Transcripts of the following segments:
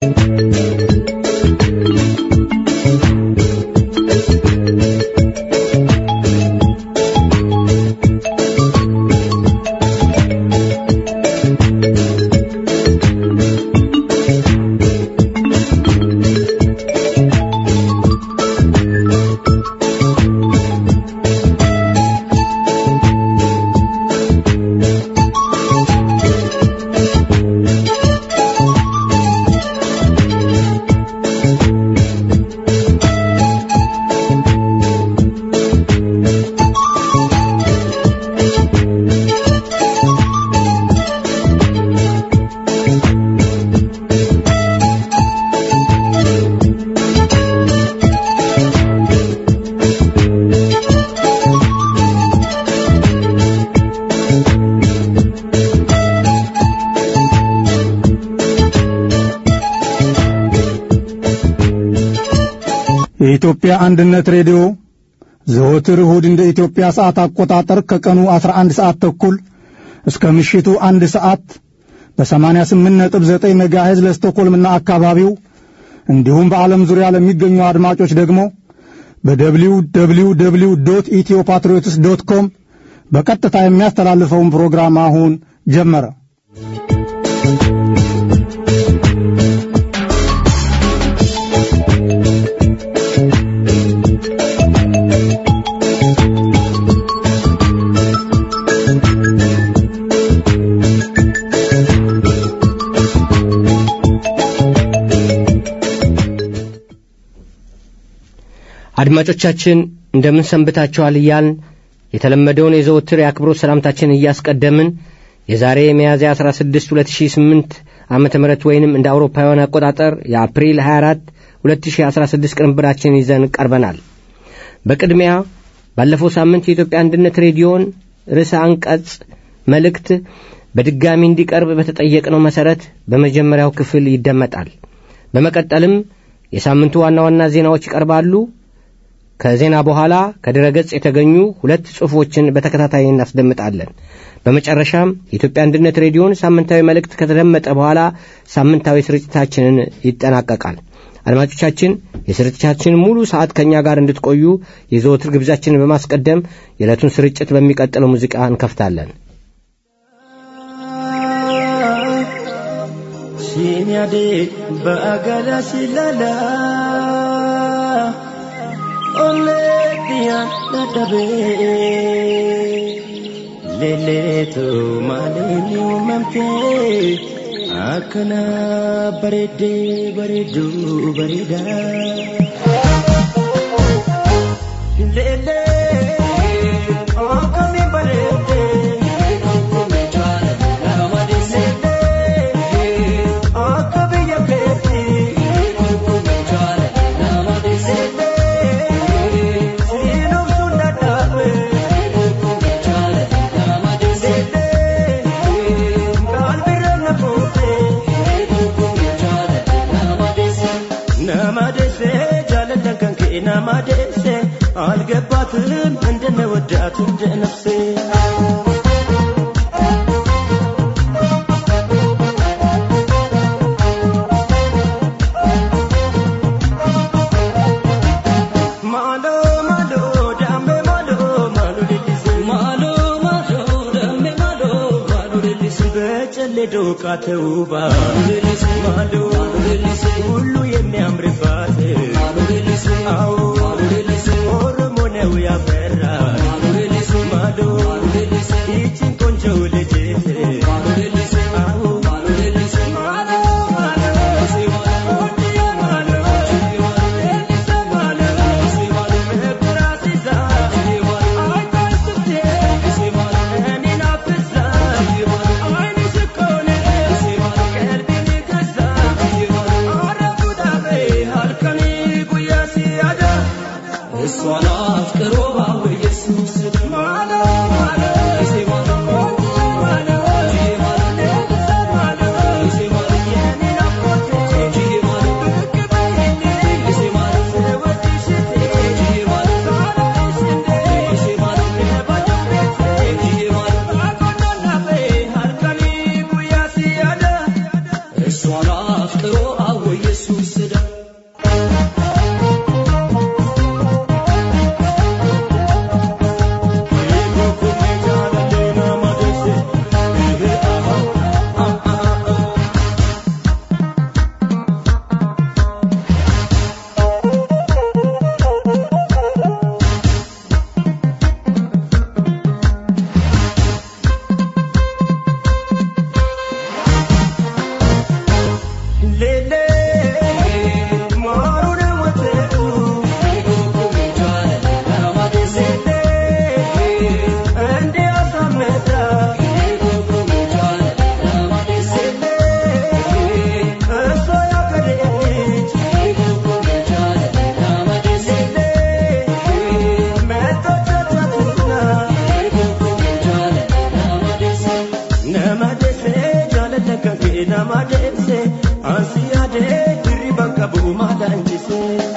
የኢትዮጵያ አንድነት ሬዲዮ ዘወትር እሁድ እንደ ኢትዮጵያ ሰዓት አቆጣጠር ከቀኑ 11 ሰዓት ተኩል እስከ ምሽቱ አንድ ሰዓት በ88.9 ሜጋሄዝ ለስቶኮልምና አካባቢው እንዲሁም በዓለም ዙሪያ ለሚገኙ አድማጮች ደግሞ በደብሊው ደብሊው ደብሊው ዶት ኢትዮ ፓትሪዮትስ ዶት ኮም በቀጥታ የሚያስተላልፈውን ፕሮግራም አሁን ጀመረ። አድማጮቻችን እንደምን ሰንብታችኋል እያልን የተለመደውን የዘወትር የአክብሮት ሰላምታችን እያስቀደምን የዛሬ ሚያዝያ 16 2008 ዓመተ ምህረት ወይንም እንደ አውሮፓውያን አቆጣጠር የአፕሪል 24 2016 ቅንብራችን ይዘን ቀርበናል። በቅድሚያ ባለፈው ሳምንት የኢትዮጵያ አንድነት ሬዲዮን ርዕሰ አንቀጽ መልእክት በድጋሚ እንዲቀርብ በተጠየቅነው መሠረት በመጀመሪያው ክፍል ይደመጣል። በመቀጠልም የሳምንቱ ዋና ዋና ዜናዎች ይቀርባሉ። ከዜና በኋላ ከድረ ገጽ የተገኙ ሁለት ጽሑፎችን በተከታታይ እናስደምጣለን። በመጨረሻም የኢትዮጵያ አንድነት ሬዲዮን ሳምንታዊ መልእክት ከተደመጠ በኋላ ሳምንታዊ ስርጭታችንን ይጠናቀቃል። አድማጮቻችን የስርጭታችን ሙሉ ሰዓት ከእኛ ጋር እንድትቆዩ የዘወትር ግብዣችንን በማስቀደም የዕለቱን ስርጭት በሚቀጥለው ሙዚቃ እንከፍታለን። ሲኒያዴ በአገዳ ሲላላ ኦሌዲያን ነደቤ ሌሌቱ ማሌኒ መምቴ አከና በሬዴ በሬዱ በሬዳ ሌሌ ኦከሚ በሬዴ ናማደሴ አልገባትም እንደነወዳት እንደ ነፍሴ ማሎ ማሎ ዳሜ ማሎ ማሎ ሌሊስ ማሎ ማሎ ዳሜ ማሎ ማሎ ሌሊስ በጨሌ ዶቃ ተውባ ሌሊስ ማሎ ሌሊስ ሁሉ የሚያምርባት ማሎ ሌሊስ አዎ ሌሊስ ኦሮሞ ነው ያፈራ ሌሊስ ማሎ ሌሊስ ይችን ቆንጆ ልጅ ማሎ ሌሊስ አዎ ሌሊስ ማሎ ማዳንችሴ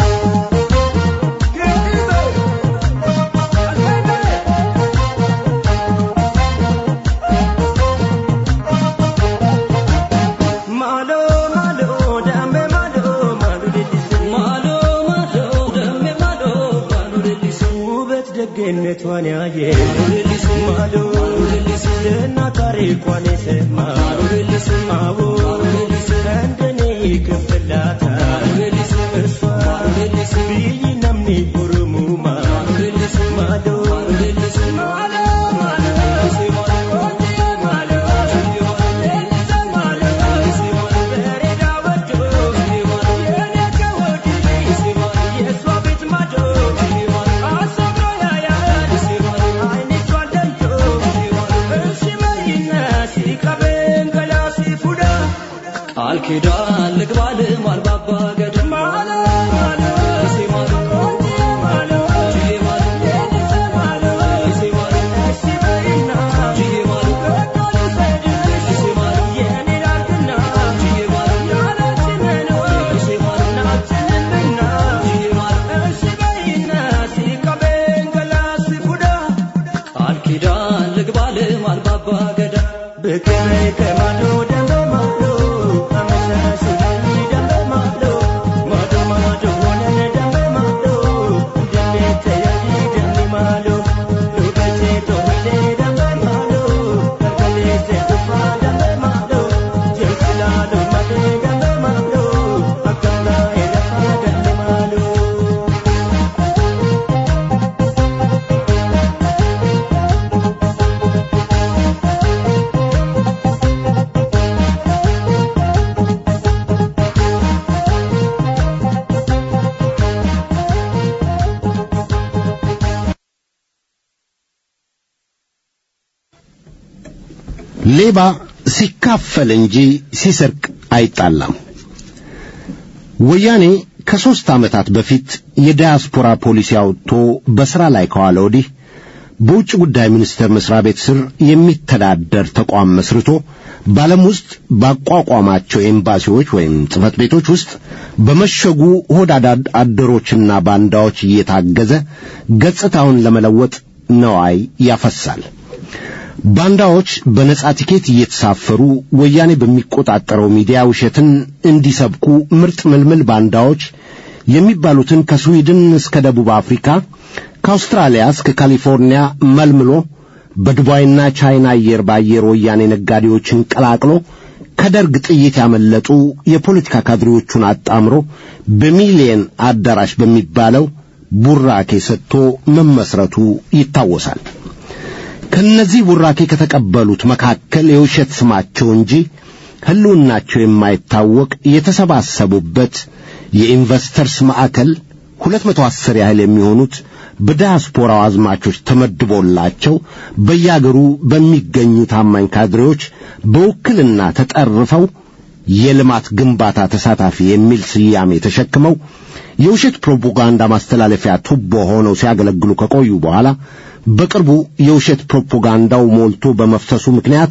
ማሎ ማሎ ዳሜ ማሎ ማሎ ሌሊሴ ማሎ ማሎ ዳሜ ማሎ ማሎ ሌሊሴ ውበት ደግነቷን ያየ ሌሊሴ ማሎ ሌሊሴ ዝና ታሪኳን የሰማ ሌሊሴ ማዎ ሌሊሴ እንደኔ ይከፍላታል ሌሊሴ እሷ ሌሊሴ ብይ ነምኒ ኦሮሙማ ሌሊሴ ማሎ ሌሊሴ ማሎ ማሎ ሌሊሴ ማሎ ማሎ ሌሊሴ ማሎ ሌሊሴ ማሎ በሬዳ ወዶ የኔ ከወዲ የእሷ ቤት ማዶ አሰብሮ ያያል አይኖቿን ለይቶ እሺ በይና ሲቀበን ገላ ሲፉዳ ቃል ኪዳን ልግባል ማልባባ ገደም ማሎ ማሎ ሲማሉ ማሎ ጂማሉ ማሎ ሲማሉ እሺ በይና ጂማሉ ሲማሉ የኔ ላርግና ጂማሉ ያላችንን ሲማሉ ናችንንና ጂማሉ እሺ በይና ሲቀበን ገላ ሲፉዳ ቃል ኪዳን ልግባል ማልባባ ገደም ብቅበ ከማዶ ደንበ ማዶ አመሻሽ ላይ ደንበ ማዶ ማዶ ማዶ ሆነን ደንበ ማዶ እንደሚተያይ ደንቢ ማዶ ሉበቴ ቶሄ ደንበ ማዶ ከርገሌቴ ቱፋ ደንበ ማዶ ጀልስላሉ ማደ ደንበ ማዶ አካና ኤለፋ ደንበ ማዶ ሌባ ሲካፈል እንጂ ሲሰርቅ አይጣላም። ወያኔ ከሦስት ዓመታት በፊት የዳያስፖራ ፖሊሲ አውጥቶ በሥራ ላይ ከዋለ ወዲህ በውጭ ጉዳይ ሚኒስቴር መስሪያ ቤት ስር የሚተዳደር ተቋም መስርቶ በዓለም ውስጥ ባቋቋማቸው ኤምባሲዎች ወይም ጽሕፈት ቤቶች ውስጥ በመሸጉ ሆዳዳ አደሮችና ባንዳዎች እየታገዘ ገጽታውን ለመለወጥ ነዋይ ያፈሳል። ባንዳዎች በነጻ ቲኬት እየተሳፈሩ ወያኔ በሚቆጣጠረው ሚዲያ ውሸትን እንዲሰብኩ ምርጥ ምልምል ባንዳዎች የሚባሉትን ከስዊድን እስከ ደቡብ አፍሪካ ከአውስትራሊያ እስከ ካሊፎርኒያ መልምሎ በዱባይና ቻይና አየር በአየር ወያኔ ነጋዴዎችን ቀላቅሎ ከደርግ ጥይት ያመለጡ የፖለቲካ ካድሬዎቹን አጣምሮ በሚሊየን አዳራሽ በሚባለው ቡራኬ ሰጥቶ መመስረቱ ይታወሳል። ከነዚህ ቡራኬ ከተቀበሉት መካከል የውሸት ስማቸው እንጂ ሕልውናቸው የማይታወቅ የተሰባሰቡበት የኢንቨስተርስ ማዕከል ሁለት መቶ አስር ያህል የሚሆኑት በዲያስፖራው አዝማቾች ተመድቦላቸው በያገሩ በሚገኙ ታማኝ ካድሬዎች በውክልና ተጠርፈው የልማት ግንባታ ተሳታፊ የሚል ስያሜ ተሸክመው የውሸት ፕሮፓጋንዳ ማስተላለፊያ ቱቦ ሆነው ሲያገለግሉ ከቆዩ በኋላ በቅርቡ የውሸት ፕሮፓጋንዳው ሞልቶ በመፍሰሱ ምክንያት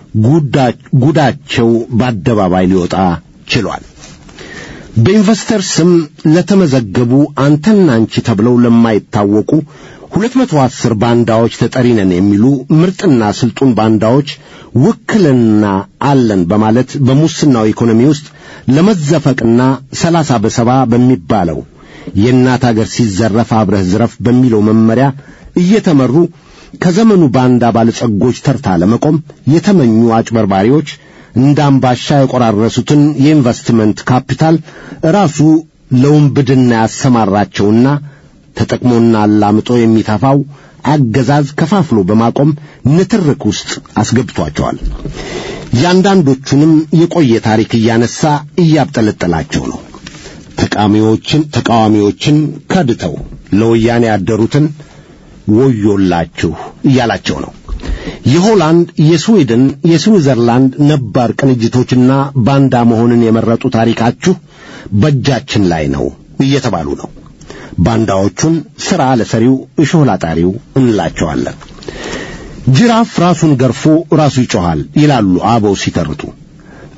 ጉዳቸው በአደባባይ ሊወጣ ችሏል። በኢንቨስተር ስም ለተመዘገቡ አንተና አንቺ ተብለው ለማይታወቁ ሁለት መቶ አስር ባንዳዎች ተጠሪ ነን የሚሉ ምርጥና ስልጡን ባንዳዎች ውክልና አለን በማለት በሙስናው ኢኮኖሚ ውስጥ ለመዘፈቅና ሰላሳ በሰባ በሚባለው የእናት አገር ሲዘረፍ አብረህ ዝረፍ በሚለው መመሪያ እየተመሩ ከዘመኑ ባንዳ ባለጸጎች ተርታ ለመቆም የተመኙ አጭበርባሪዎች እንደ አምባሻ የቆራረሱትን የኢንቨስትመንት ካፒታል ራሱ ለውንብድና ያሰማራቸውና ተጠቅሞና አላምጦ የሚተፋው አገዛዝ ከፋፍሎ በማቆም ንትርክ ውስጥ አስገብቷቸዋል። ያንዳንዶቹንም የቆየ ታሪክ እያነሳ እያብጠለጠላቸው ነው። ተቃዋሚዎችን ተቃዋሚዎችን ከድተው ለወያኔ ያደሩትን ወዮላችሁ እያላቸው ነው። የሆላንድ፣ የስዊድን፣ የስዊዘርላንድ ነባር ቅንጅቶችና ባንዳ መሆንን የመረጡ ታሪካችሁ በእጃችን ላይ ነው እየተባሉ ነው። ባንዳዎቹን ሥራ ለሰሪው እሾህ ላጣሪው እንላቸዋለን። ጅራፍ ራሱን ገርፎ ራሱ ይጮኻል ይላሉ አበው ሲተርቱ።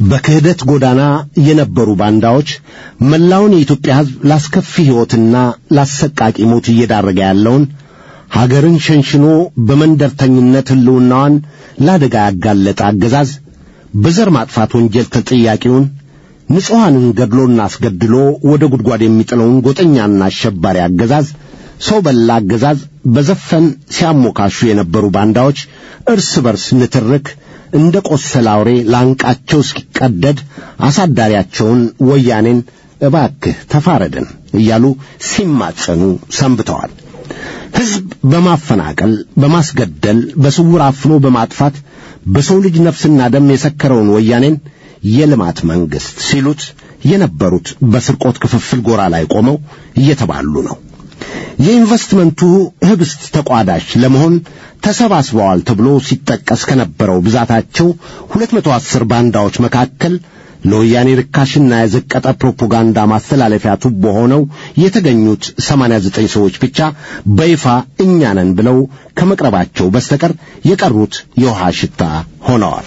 በክህደት ጎዳና የነበሩ ባንዳዎች መላውን የኢትዮጵያ ሕዝብ ላስከፊ ሕይወትና ላሰቃቂ ሞት እየዳረገ ያለውን ሀገርን ሸንሽኖ በመንደርተኝነት ሕልውናዋን ለአደጋ ያጋለጠ አገዛዝ በዘር ማጥፋት ወንጀል ተጠያቂውን ንጹሐንን ገድሎና አስገድሎ ወደ ጉድጓድ የሚጥለውን ጎጠኛና አሸባሪ አገዛዝ ሰው በላ አገዛዝ በዘፈን ሲያሞካሹ የነበሩ ባንዳዎች እርስ በርስ ንትርክ እንደ ቆሰለ አውሬ ላንቃቸው እስኪቀደድ አሳዳሪያቸውን ወያኔን እባክህ ተፋረደን እያሉ ሲማጸኑ ሰንብተዋል። ሕዝብ በማፈናቀል በማስገደል በስውር አፍኖ በማጥፋት በሰው ልጅ ነፍስና ደም የሰከረውን ወያኔን የልማት መንግሥት ሲሉት የነበሩት በስርቆት ክፍፍል ጎራ ላይ ቆመው እየተባሉ ነው። የኢንቨስትመንቱ ህብስት ተቋዳሽ ለመሆን ተሰባስበዋል ተብሎ ሲጠቀስ ከነበረው ብዛታቸው 210 ባንዳዎች መካከል ለወያኔ ርካሽና የዘቀጠ ፕሮፓጋንዳ ማስተላለፊያ ቱቦ ሆነው የተገኙት 89 ሰዎች ብቻ በይፋ እኛ ነን ብለው ከመቅረባቸው በስተቀር የቀሩት የውሃ ሽታ ሆነዋል።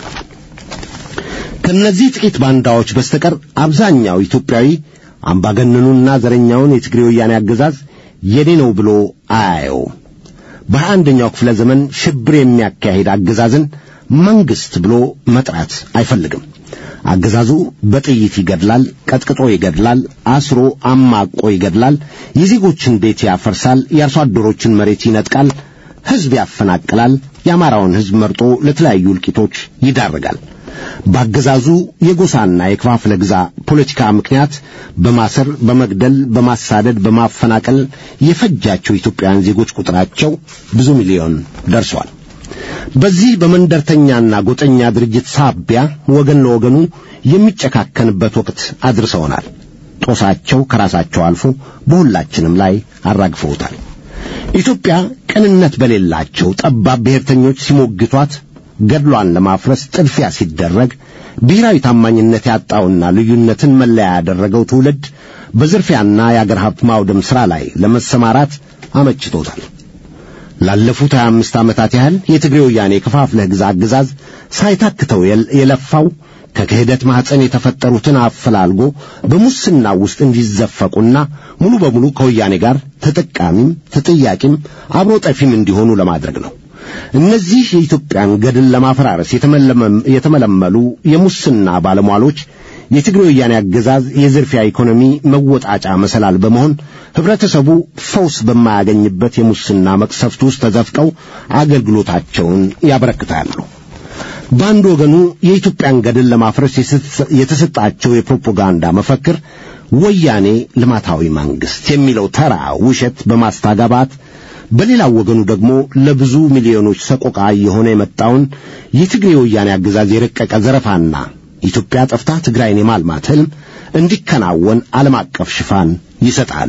ከነዚህ ጥቂት ባንዳዎች በስተቀር አብዛኛው ኢትዮጵያዊ አምባገነኑና ዘረኛውን የትግሬ ወያኔ አገዛዝ የኔ ነው ብሎ አያየውም። በሀያ አንደኛው ክፍለ ዘመን ሽብር የሚያካሂድ አገዛዝን መንግስት ብሎ መጥራት አይፈልግም። አገዛዙ በጥይት ይገድላል፣ ቀጥቅጦ ይገድላል፣ አስሮ አማቆ ይገድላል፣ የዜጎችን ቤት ያፈርሳል፣ የአርሶ አደሮችን መሬት ይነጥቃል፣ ሕዝብ ያፈናቅላል፣ የአማራውን ሕዝብ መርጦ ለተለያዩ እልቂቶች ይዳርጋል። በአገዛዙ የጎሳና የክፋፍለ ግዛ ፖለቲካ ምክንያት በማሰር፣ በመግደል፣ በማሳደድ፣ በማፈናቀል የፈጃቸው ኢትዮጵያውያን ዜጎች ቁጥራቸው ብዙ ሚሊዮን ደርሷል። በዚህ በመንደርተኛና ጎጠኛ ድርጅት ሳቢያ ወገን ለወገኑ የሚጨካከንበት ወቅት አድርሰውናል። ጦሳቸው ከራሳቸው አልፎ በሁላችንም ላይ አራግፈውታል። ኢትዮጵያ ቅንነት በሌላቸው ጠባብ ብሔርተኞች ሲሞግቷት ገድሏን ለማፍረስ ጥድፊያ ሲደረግ ብሔራዊ ታማኝነት ያጣውና ልዩነትን መለያ ያደረገው ትውልድ በዝርፊያና የአገር ሀብት ማውደም ሥራ ላይ ለመሰማራት አመችቶታል። ላለፉት 25 ዓመታት ያህል የትግሬ ወያኔ ከፋፍለህ ግዛ አገዛዝ ሳይታክተው የለፋው ከክህደት ማኅፀን የተፈጠሩትን አፈላልጎ በሙስና ውስጥ እንዲዘፈቁና ሙሉ በሙሉ ከወያኔ ጋር ተጠቃሚም ተጠያቂም አብሮ ጠፊም እንዲሆኑ ለማድረግ ነው። እነዚህ የኢትዮጵያን ገድል ለማፈራረስ የተመለመሉ የሙስና ባለሟሎች የትግሬ ወያኔ አገዛዝ የዝርፊያ ኢኮኖሚ መወጣጫ መሰላል በመሆን ህብረተሰቡ ፈውስ በማያገኝበት የሙስና መቅሰፍት ውስጥ ተዘፍቀው አገልግሎታቸውን ያበረክታሉ። በአንድ ወገኑ የኢትዮጵያን ገድል ለማፍረስ የተሰጣቸው የፕሮፓጋንዳ መፈክር ወያኔ ልማታዊ መንግስት የሚለው ተራ ውሸት በማስተጋባት በሌላው ወገኑ ደግሞ ለብዙ ሚሊዮኖች ሰቆቃ የሆነ የመጣውን የትግሬ ወያኔ አገዛዝ የረቀቀ ዘረፋና ኢትዮጵያ ጠፍታ ትግራይን የማልማት ህልም እንዲከናወን ዓለም አቀፍ ሽፋን ይሰጣሉ።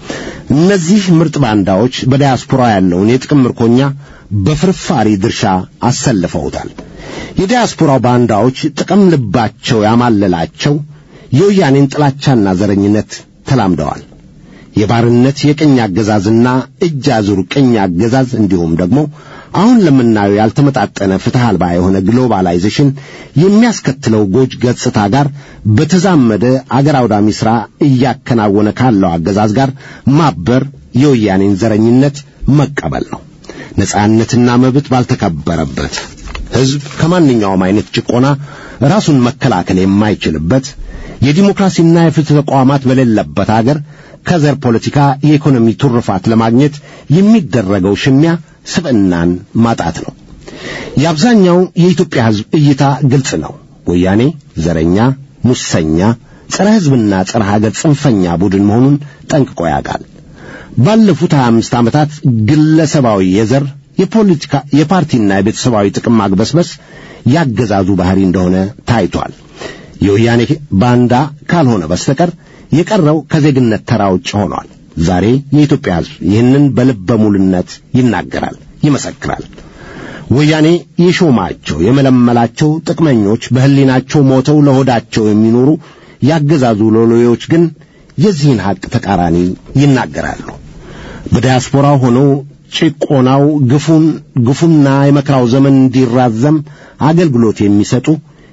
እነዚህ ምርጥ ባንዳዎች በዲያስፖራ ያለውን የጥቅም ምርኮኛ በፍርፋሪ ድርሻ አሰልፈውታል። የዲያስፖራው ባንዳዎች ጥቅም ልባቸው ያማለላቸው የወያኔን ጥላቻና ዘረኝነት ተላምደዋል። የባርነት የቅኝ አገዛዝና እጅ አዙር ቅኝ አገዛዝ እንዲሁም ደግሞ አሁን ለምናየው ያልተመጣጠነ ፍትሕ አልባ የሆነ ግሎባላይዜሽን የሚያስከትለው ጎጅ ገጽታ ጋር በተዛመደ አገር አውዳሚ ሥራ እያከናወነ ካለው አገዛዝ ጋር ማበር የወያኔን ዘረኝነት መቀበል ነው። ነጻነትና መብት ባልተከበረበት ሕዝብ ከማንኛውም አይነት ጭቆና ራሱን መከላከል የማይችልበት የዲሞክራሲና የፍትሕ ተቋማት በሌለበት አገር ከዘር ፖለቲካ የኢኮኖሚ ትሩፋት ለማግኘት የሚደረገው ሽሚያ ስብዕናን ማጣት ነው። የአብዛኛው የኢትዮጵያ ሕዝብ እይታ ግልጽ ነው። ወያኔ ዘረኛ፣ ሙሰኛ፣ ጸረ ሕዝብና ጸረ ሀገር ጽንፈኛ ቡድን መሆኑን ጠንቅቆ ያውቃል። ባለፉት 25 ዓመታት ግለሰባዊ የዘር የፖለቲካ የፓርቲና የቤተሰባዊ ጥቅም ማግበስበስ ያገዛዙ ባህሪ እንደሆነ ታይቷል። የወያኔ ባንዳ ካልሆነ በስተቀር የቀረው ከዜግነት ተራ ውጭ ሆኗል። ዛሬ የኢትዮጵያ ሕዝብ ይህንን በልበ ሙሉነት ይናገራል፣ ይመሰክራል። ወያኔ የሾማቸው የመለመላቸው ጥቅመኞች በሕሊናቸው ሞተው ለሆዳቸው የሚኖሩ ያገዛዙ ሎሌዎች ግን የዚህን ሐቅ ተቃራኒ ይናገራሉ። በዲያስፖራው ሆነው ጭቆናው ግፉን ግፉና የመከራው ዘመን እንዲራዘም አገልግሎት የሚሰጡ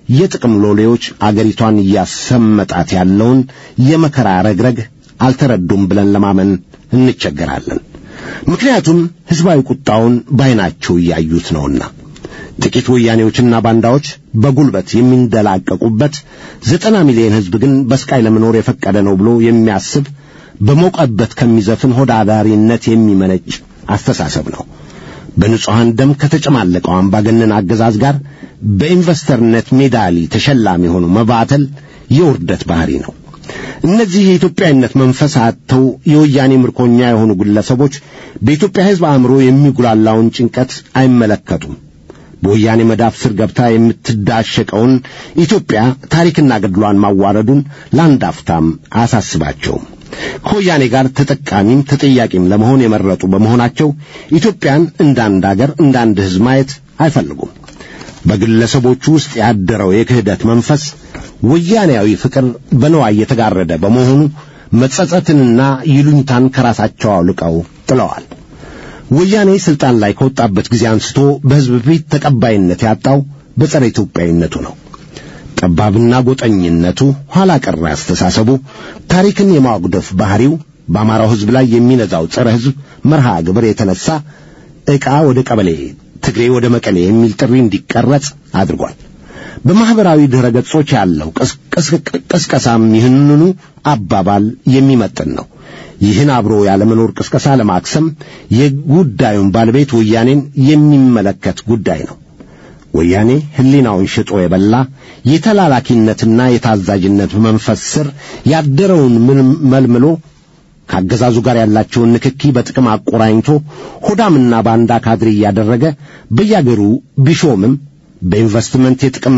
የጥቅም ሎሌዎች አገሪቷን እያሰመጣት ያለውን የመከራ ረግረግ አልተረዱም ብለን ለማመን እንቸገራለን። ምክንያቱም ሕዝባዊ ቁጣውን ባይናቸው እያዩት ነውና። ጥቂት ወያኔዎችና ባንዳዎች በጉልበት የሚንደላቀቁበት ዘጠና ሚሊዮን ሕዝብ ግን በስቃይ ለመኖር የፈቀደ ነው ብሎ የሚያስብ በሞቀበት ከሚዘፍን ሆድ አዳሪነት የሚመነጭ አስተሳሰብ ነው። በንጹሐን ደም ከተጨማለቀው አምባገነን አገዛዝ ጋር በኢንቨስተርነት ሜዳሊ ተሸላሚ ሆኖ መባተል የውርደት ባህሪ ነው። እነዚህ የኢትዮጵያዊነት መንፈስ አጥተው የወያኔ ምርኮኛ የሆኑ ግለሰቦች በኢትዮጵያ ሕዝብ አእምሮ የሚጉላላውን ጭንቀት አይመለከቱም። በወያኔ መዳፍ ስር ገብታ የምትዳሸቀውን ኢትዮጵያ ታሪክና ገድሏን ማዋረዱን ለአንድ አፍታም አያሳስባቸውም። ከወያኔ ጋር ተጠቃሚም ተጠያቂም ለመሆን የመረጡ በመሆናቸው ኢትዮጵያን እንደ አንድ አገር እንደ አንድ ሕዝብ ማየት አይፈልጉም። በግለሰቦቹ ውስጥ ያደረው የክህደት መንፈስ ወያኔያዊ ፍቅር በነዋይ የተጋረደ በመሆኑ መጸጸትንና ይሉኝታን ከራሳቸው አውልቀው ጥለዋል። ወያኔ ስልጣን ላይ ከወጣበት ጊዜ አንስቶ በሕዝብ ፊት ተቀባይነት ያጣው በጸረ ኢትዮጵያዊነቱ ነው። ጠባብና ጎጠኝነቱ፣ ኋላ ቀር አስተሳሰቡ፣ ታሪክን የማጉደፍ ባህሪው በአማራው ሕዝብ ላይ የሚነዛው ጸረ ሕዝብ መርሃ ግብር የተነሳ ዕቃ ወደ ቀበሌ፣ ትግሬ ወደ መቀሌ የሚል ጥሪ እንዲቀረጽ አድርጓል። በማኅበራዊ ድረ ገጾች ያለው ቅስቀሳም ይህንኑ አባባል የሚመጥን ነው። ይህን አብሮ ያለመኖር ቅስቀሳ ለማክሰም የጉዳዩን ባለቤት ወያኔን የሚመለከት ጉዳይ ነው። ወያኔ ሕሊናውን ሽጦ የበላ የተላላኪነትና የታዛዥነት መንፈስ ስር ያደረውን መልምሎ ከአገዛዙ ጋር ያላቸውን ንክኪ በጥቅም አቆራኝቶ ሆዳምና ባንዳ ካድሬ እያደረገ በያገሩ ቢሾምም በኢንቨስትመንት የጥቅም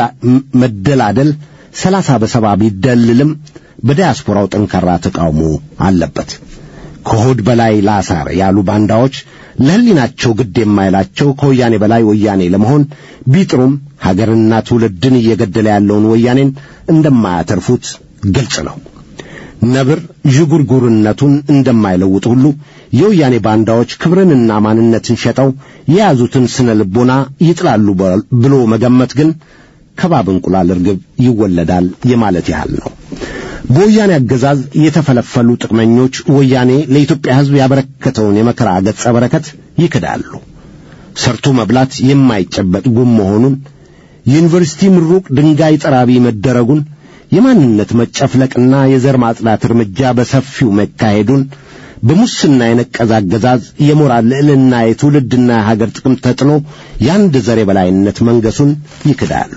መደላደል ሰላሳ በሰባ ቢደልልም በዲያስፖራው ጠንካራ ተቃውሞ አለበት። ከሆድ በላይ ላሳር ያሉ ባንዳዎች ለሕሊናቸው ግድ የማይላቸው ከወያኔ በላይ ወያኔ ለመሆን ቢጥሩም ሀገርና ትውልድን እየገደለ ያለውን ወያኔን እንደማያተርፉት ግልጽ ነው። ነብር ዥጉርጉርነቱን እንደማይለውጥ ሁሉ የወያኔ ባንዳዎች ክብርንና ማንነትን ሸጠው የያዙትን ስነ ልቦና ይጥላሉ ብሎ መገመት ግን ከባብ እንቁላል እርግብ ይወለዳል የማለት ያህል ነው። በወያኔ አገዛዝ የተፈለፈሉ ጥቅመኞች ወያኔ ለኢትዮጵያ ሕዝብ ያበረከተውን የመከራ ገጸ በረከት ይክዳሉ። ሰርቶ መብላት የማይጨበጥ ጉም መሆኑን፣ የዩኒቨርሲቲ ምሩቅ ድንጋይ ጠራቢ መደረጉን፣ የማንነት መጨፍለቅና የዘር ማጽዳት እርምጃ በሰፊው መካሄዱን፣ በሙስና የነቀዘ አገዛዝ የሞራል ልዕልና የትውልድና የሀገር ጥቅም ተጥሎ የአንድ ዘር የበላይነት መንገሱን ይክዳሉ።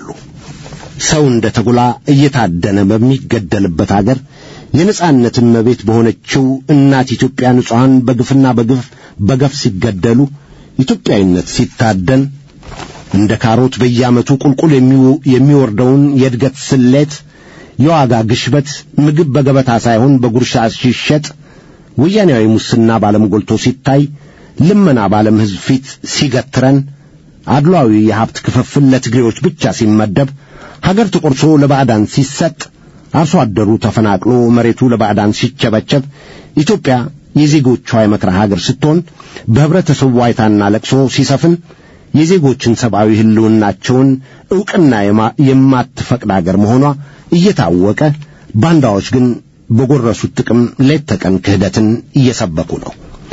ሰው እንደ ተጉላ እየታደነ በሚገደልበት አገር የነጻነት እመቤት በሆነችው እናት ኢትዮጵያ ንጹሐን በግፍና በግፍ በገፍ ሲገደሉ ኢትዮጵያዊነት ሲታደን እንደ ካሮት በየዓመቱ ቁልቁል የሚወርደውን የእድገት ስሌት የዋጋ ግሽበት ምግብ በገበታ ሳይሆን በጉርሻ ሲሸጥ ወያኔያዊ ሙስና ባለም ጎልቶ ሲታይ ልመና ባለም ሕዝብ ፊት ሲገትረን አድሏዊ የሀብት ክፍፍል ለትግሬዎች ብቻ ሲመደብ ሀገር ተቆርሶ ለባዕዳን ሲሰጥ አርሶ አደሩ ተፈናቅሎ መሬቱ ለባዕዳን ሲቸበቸብ ኢትዮጵያ የዜጎቿ የመከራ ሀገር ስትሆን በህብረተሰቡ ዋይታና ለቅሶ ሲሰፍን የዜጎችን ሰብአዊ ህልውናቸውን ዕውቅና የማትፈቅድ አገር መሆኗ እየታወቀ ባንዳዎች ግን በጎረሱት ጥቅም ሌት ተቀን ክህደትን እየሰበኩ ነው።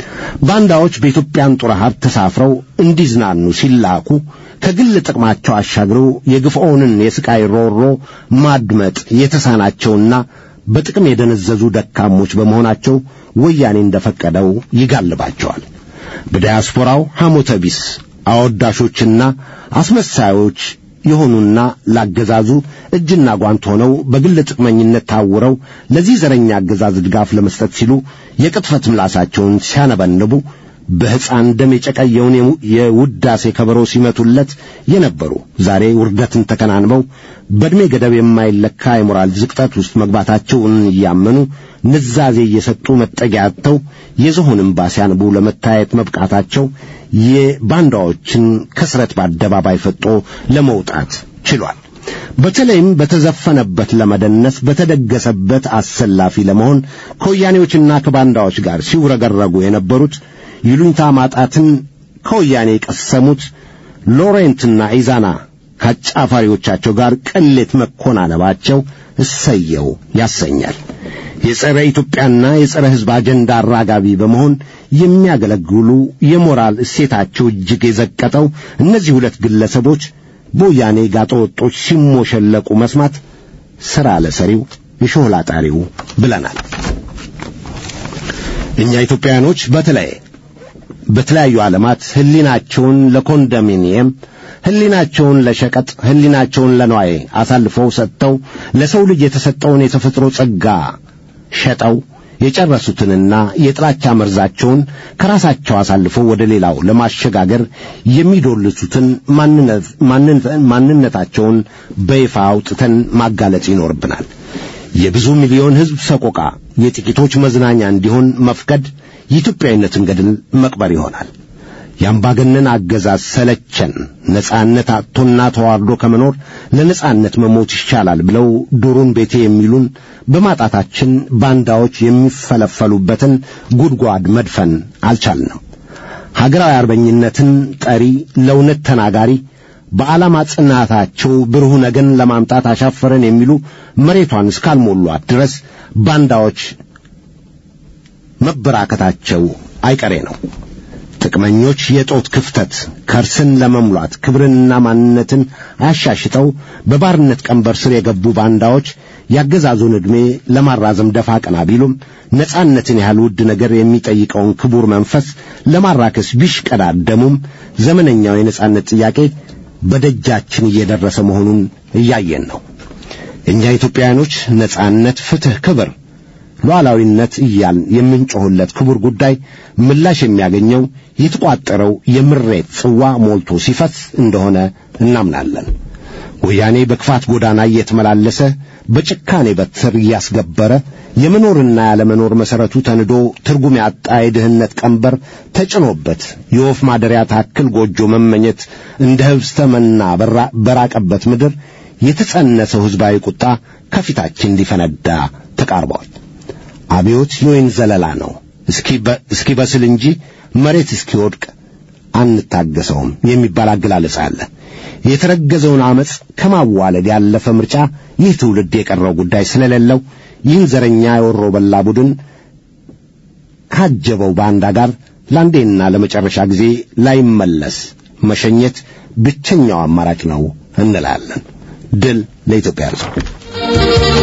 ባንዳዎች በኢትዮጵያን ጦር ሀብት ተሳፍረው እንዲዝናኑ ሲላኩ ከግል ጥቅማቸው አሻግረው የግፍዖንን የስቃይ ሮሮ ማድመጥ የተሳናቸውና በጥቅም የደነዘዙ ደካሞች በመሆናቸው ወያኔ እንደፈቀደው ይጋልባቸዋል። በዲያስፖራው ሐሞተ ቢስ አወዳሾችና አስመሳዮች የሆኑና ላገዛዙ እጅና ጓንት ሆነው በግል ጥቅመኝነት ታውረው ለዚህ ዘረኛ አገዛዝ ድጋፍ ለመስጠት ሲሉ የቅጥፈት ምላሳቸውን ሲያነበንቡ በሕፃን ደም የጨቀየውን የውዳሴ ከበሮ ሲመቱለት የነበሩ ዛሬ ውርደትን ተከናንበው በዕድሜ ገደብ የማይለካ የሞራል ዝቅጠት ውስጥ መግባታቸውን እያመኑ ንዛዜ እየሰጡ መጠጊያ አጥተው የዝሆን እምባ ሲያንቡ ለመታየት መብቃታቸው የባንዳዎችን ከስረት በአደባባይ ፈጦ ለመውጣት ችሏል። በተለይም በተዘፈነበት ለመደነስ በተደገሰበት አሰላፊ ለመሆን ከወያኔዎችና ከባንዳዎች ጋር ሲውረገረጉ የነበሩት ይሉኝታ ማጣትን ከወያኔ የቀሰሙት ሎሬንትና ኢዛና ከአጫፋሪዎቻቸው ጋር ቅሌት መኮናነባቸው እሰየው ያሰኛል። የጸረ ኢትዮጵያና የጸረ ሕዝብ አጀንዳ አራጋቢ በመሆን የሚያገለግሉ የሞራል እሴታቸው እጅግ የዘቀጠው እነዚህ ሁለት ግለሰቦች በወያኔ ጋጠወጦች ሲሞሸለቁ መስማት ሥራ ለሰሪው የሾህላ ጣሪው ብለናል። እኛ ኢትዮጵያውያኖች በተለይ በተለያዩ ዓለማት ሕሊናቸውን ለኮንዶሚኒየም ሕሊናቸውን ለሸቀጥ ሕሊናቸውን ለነዋይ አሳልፈው ሰጥተው ለሰው ልጅ የተሰጠውን የተፈጥሮ ጸጋ ሸጠው የጨረሱትንና የጥላቻ መርዛቸውን ከራሳቸው አሳልፈው ወደ ሌላው ለማሸጋገር የሚዶልቱትን ማንነታቸውን በይፋ አውጥተን ማጋለጥ ይኖርብናል። የብዙ ሚሊዮን ሕዝብ ሰቆቃ የጥቂቶች መዝናኛ እንዲሆን መፍቀድ የኢትዮጵያዊነትን ገድል መቅበር ይሆናል። የአምባገነን አገዛዝ ሰለቸን፣ ነጻነት አጥቶና ተዋርዶ ከመኖር ለነጻነት መሞት ይሻላል ብለው ዱሩን ቤቴ የሚሉን በማጣታችን ባንዳዎች የሚፈለፈሉበትን ጉድጓድ መድፈን አልቻልንም። ሀገራዊ አርበኝነትን ጠሪ፣ ለእውነት ተናጋሪ፣ በዓላማ ጽናታቸው ብሩህ ነገን ለማምጣት አሻፈረን የሚሉ መሬቷን እስካልሞሏት ድረስ ባንዳዎች መበራከታቸው አይቀሬ ነው። ጥቅመኞች የጦት ክፍተት ከርስን ለመሙላት ክብርንና ማንነትን አሻሽጠው በባርነት ቀንበር ስር የገቡ ባንዳዎች ያገዛዙን ዕድሜ ለማራዘም ደፋ ቀና ቢሉም ነጻነትን ያህል ውድ ነገር የሚጠይቀውን ክቡር መንፈስ ለማራከስ ቢሽቀዳደሙም ዘመነኛው የነጻነት ጥያቄ በደጃችን እየደረሰ መሆኑን እያየን ነው። እኛ ኢትዮጵያውያኖች ነጻነት፣ ፍትሕ፣ ክብር ሉዓላዊነት እያልን የምንጮኽለት ክቡር ጉዳይ ምላሽ የሚያገኘው የተቋጠረው የምሬት ጽዋ ሞልቶ ሲፈስ እንደሆነ እናምናለን። ወያኔ በክፋት ጎዳና እየተመላለሰ በጭካኔ በትር እያስገበረ የመኖርና ያለመኖር መሠረቱ ተንዶ ትርጉም ያጣ የድህነት ቀንበር ተጭኖበት የወፍ ማደሪያ ታክል ጎጆ መመኘት እንደ ህብስተ መና በራቀበት ምድር የተጸነሰው ሕዝባዊ ቁጣ ከፊታችን ሊፈነዳ ተቃርቧል። አብዮት የወይን ዘለላ ነው። እስኪ በስል እንጂ መሬት እስኪወድቅ አንታገሰውም የሚባል አገላለጽ አለ። የተረገዘውን ዓመፅ ከማዋለድ ያለፈ ምርጫ ይህ ትውልድ የቀረው ጉዳይ ስለሌለው ይህን ዘረኛ የወሮ በላ ቡድን ካጀበው ባንዳ ጋር ለአንዴና ለመጨረሻ ጊዜ ላይመለስ መሸኘት ብቸኛው አማራጭ ነው እንላለን። ድል ለኢትዮጵያ ሕዝብ።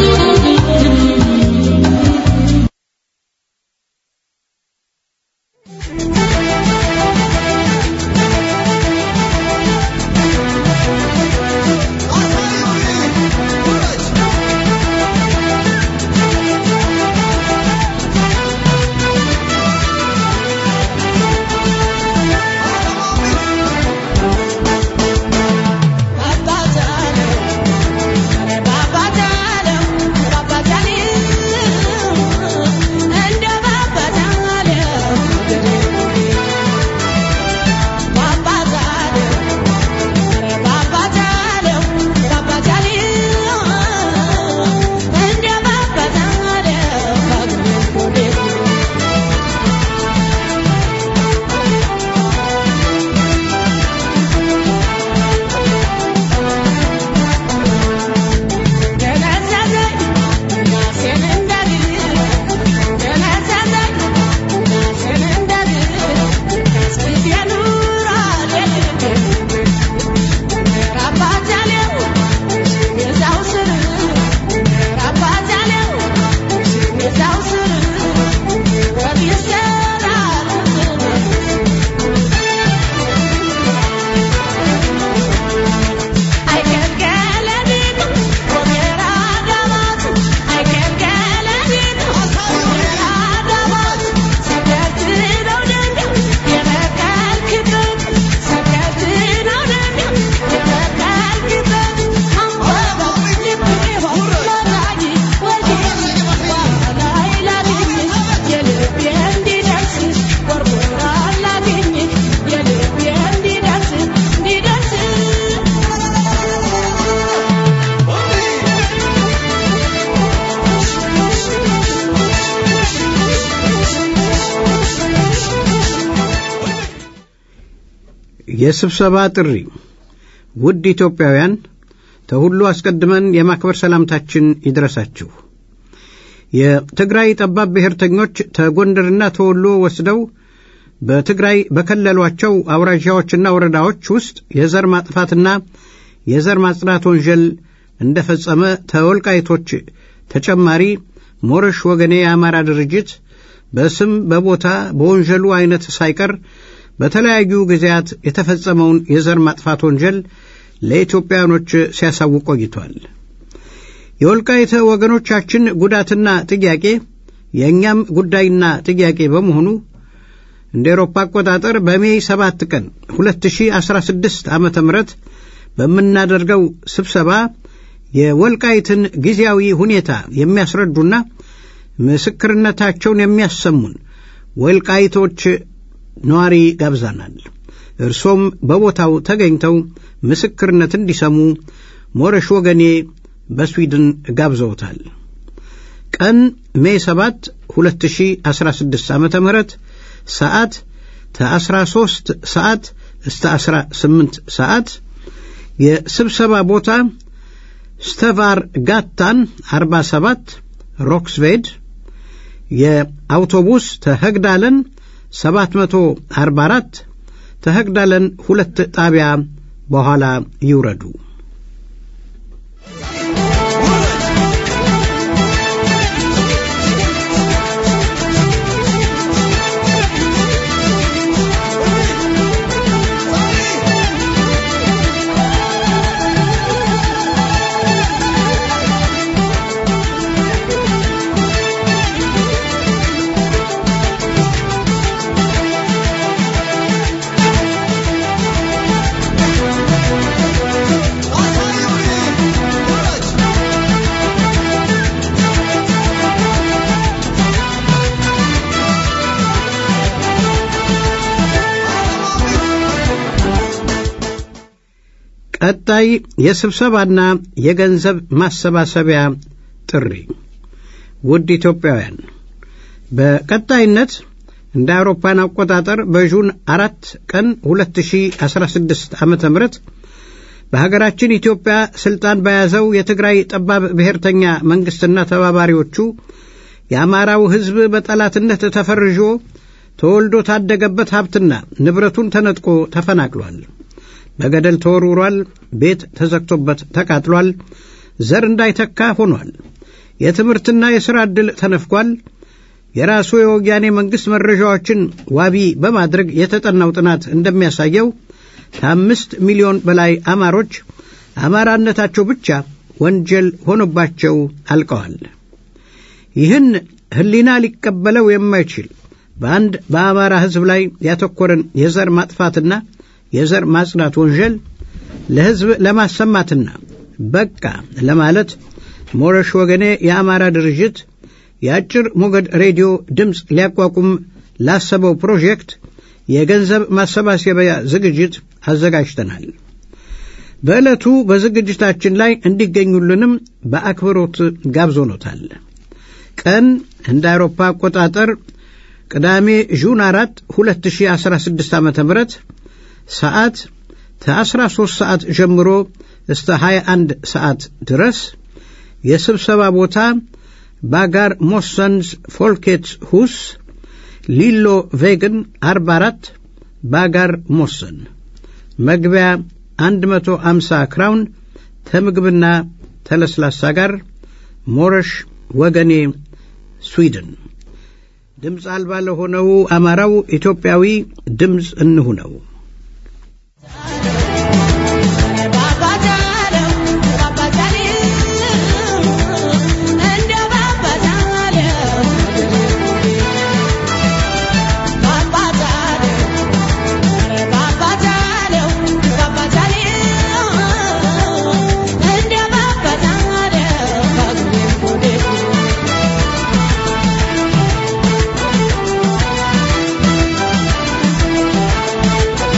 የስብሰባ ጥሪ ውድ ኢትዮጵያውያን ከሁሉ አስቀድመን የማክበር ሰላምታችን ይድረሳችሁ። የትግራይ ጠባብ ብሔርተኞች ተጎንደርና ተወሎ ወስደው በትግራይ በከለሏቸው አውራዣዎችና ወረዳዎች ውስጥ የዘር ማጥፋትና የዘር ማጽዳት ወንጀል እንደፈጸመ ተወልቃይቶች ተጨማሪ ሞረሽ ወገኔ የአማራ ድርጅት በስም በቦታ በወንጀሉ አይነት ሳይቀር በተለያዩ ጊዜያት የተፈጸመውን የዘር ማጥፋት ወንጀል ለኢትዮጵያኖች ሲያሳውቅ ቆይቷል። የወልቃይተ ወገኖቻችን ጉዳትና ጥያቄ የእኛም ጉዳይና ጥያቄ በመሆኑ እንደ ኤሮፓ አቆጣጠር በሜይ 7 ቀን 2016 ዓ ም በምናደርገው ስብሰባ የወልቃይትን ጊዜያዊ ሁኔታ የሚያስረዱና ምስክርነታቸውን የሚያሰሙን ወልቃይቶች ነዋሪ ጋብዛናል። እርሶም በቦታው ተገኝተው ምስክርነት እንዲሰሙ ሞረሽ ወገኔ በስዊድን ጋብዘውታል። ቀን ሜይ 7 2016 ዓ ም ሰዓት ከ13 ሰዓት እስከ 18 ሰዓት የስብሰባ ቦታ ስተቫር ጋታን 47 ሮክስቬድ የአውቶቡስ ተህግዳለን 744 ተህግዳለን ሁለት ጣቢያ በኋላ ይውረዱ። ቀጣይ የስብሰባና የገንዘብ ማሰባሰቢያ ጥሪ። ውድ ኢትዮጵያውያን በቀጣይነት እንደ አውሮፓን አቆጣጠር በጁን አራት ቀን 2016 ዓ ም በሀገራችን ኢትዮጵያ ስልጣን በያዘው የትግራይ ጠባብ ብሔርተኛ መንግሥትና ተባባሪዎቹ የአማራው ሕዝብ በጠላትነት ተፈርዦ ተወልዶ ታደገበት ሀብትና ንብረቱን ተነጥቆ ተፈናቅሏል። በገደል ተወርውሯል። ቤት ተዘግቶበት ተቃጥሏል። ዘር እንዳይተካ ሆኗል። የትምህርትና የሥራ ዕድል ተነፍጓል። የራሱ የወያኔ መንግሥት መረጃዎችን ዋቢ በማድረግ የተጠናው ጥናት እንደሚያሳየው ከአምስት ሚሊዮን በላይ አማሮች አማራነታቸው ብቻ ወንጀል ሆኖባቸው አልቀዋል። ይህን ሕሊና ሊቀበለው የማይችል በአንድ በአማራ ሕዝብ ላይ ያተኮረን የዘር ማጥፋትና የዘር ማጽዳት ወንጀል ለሕዝብ ለማሰማትና በቃ ለማለት ሞረሽ ወገኔ የአማራ ድርጅት የአጭር ሞገድ ሬዲዮ ድምፅ ሊያቋቁም ላሰበው ፕሮጀክት የገንዘብ ማሰባሰቢያ ዝግጅት አዘጋጅተናል። በዕለቱ በዝግጅታችን ላይ እንዲገኙልንም በአክብሮት ጋብዞኖታል። ቀን እንደ አውሮፓ አቆጣጠር ቅዳሜ ጁን 4 2016 ዓ ም ሰዓት ከ13 ሰዓት ጀምሮ እስከ 21 ሰዓት ድረስ የስብሰባ ቦታ ባጋር ሞሰንስ ፎልኬትስ ሁስ ሊሎ ቬግን 44 ባጋር ሞሰን መግቢያ 150 ክራውን ከምግብና ተለስላሳ ጋር ሞረሽ ወገኔ ስዊድን ድምፅ አልባ ለሆነው አማራው ኢትዮጵያዊ ድምፅ እንሁነው። Thank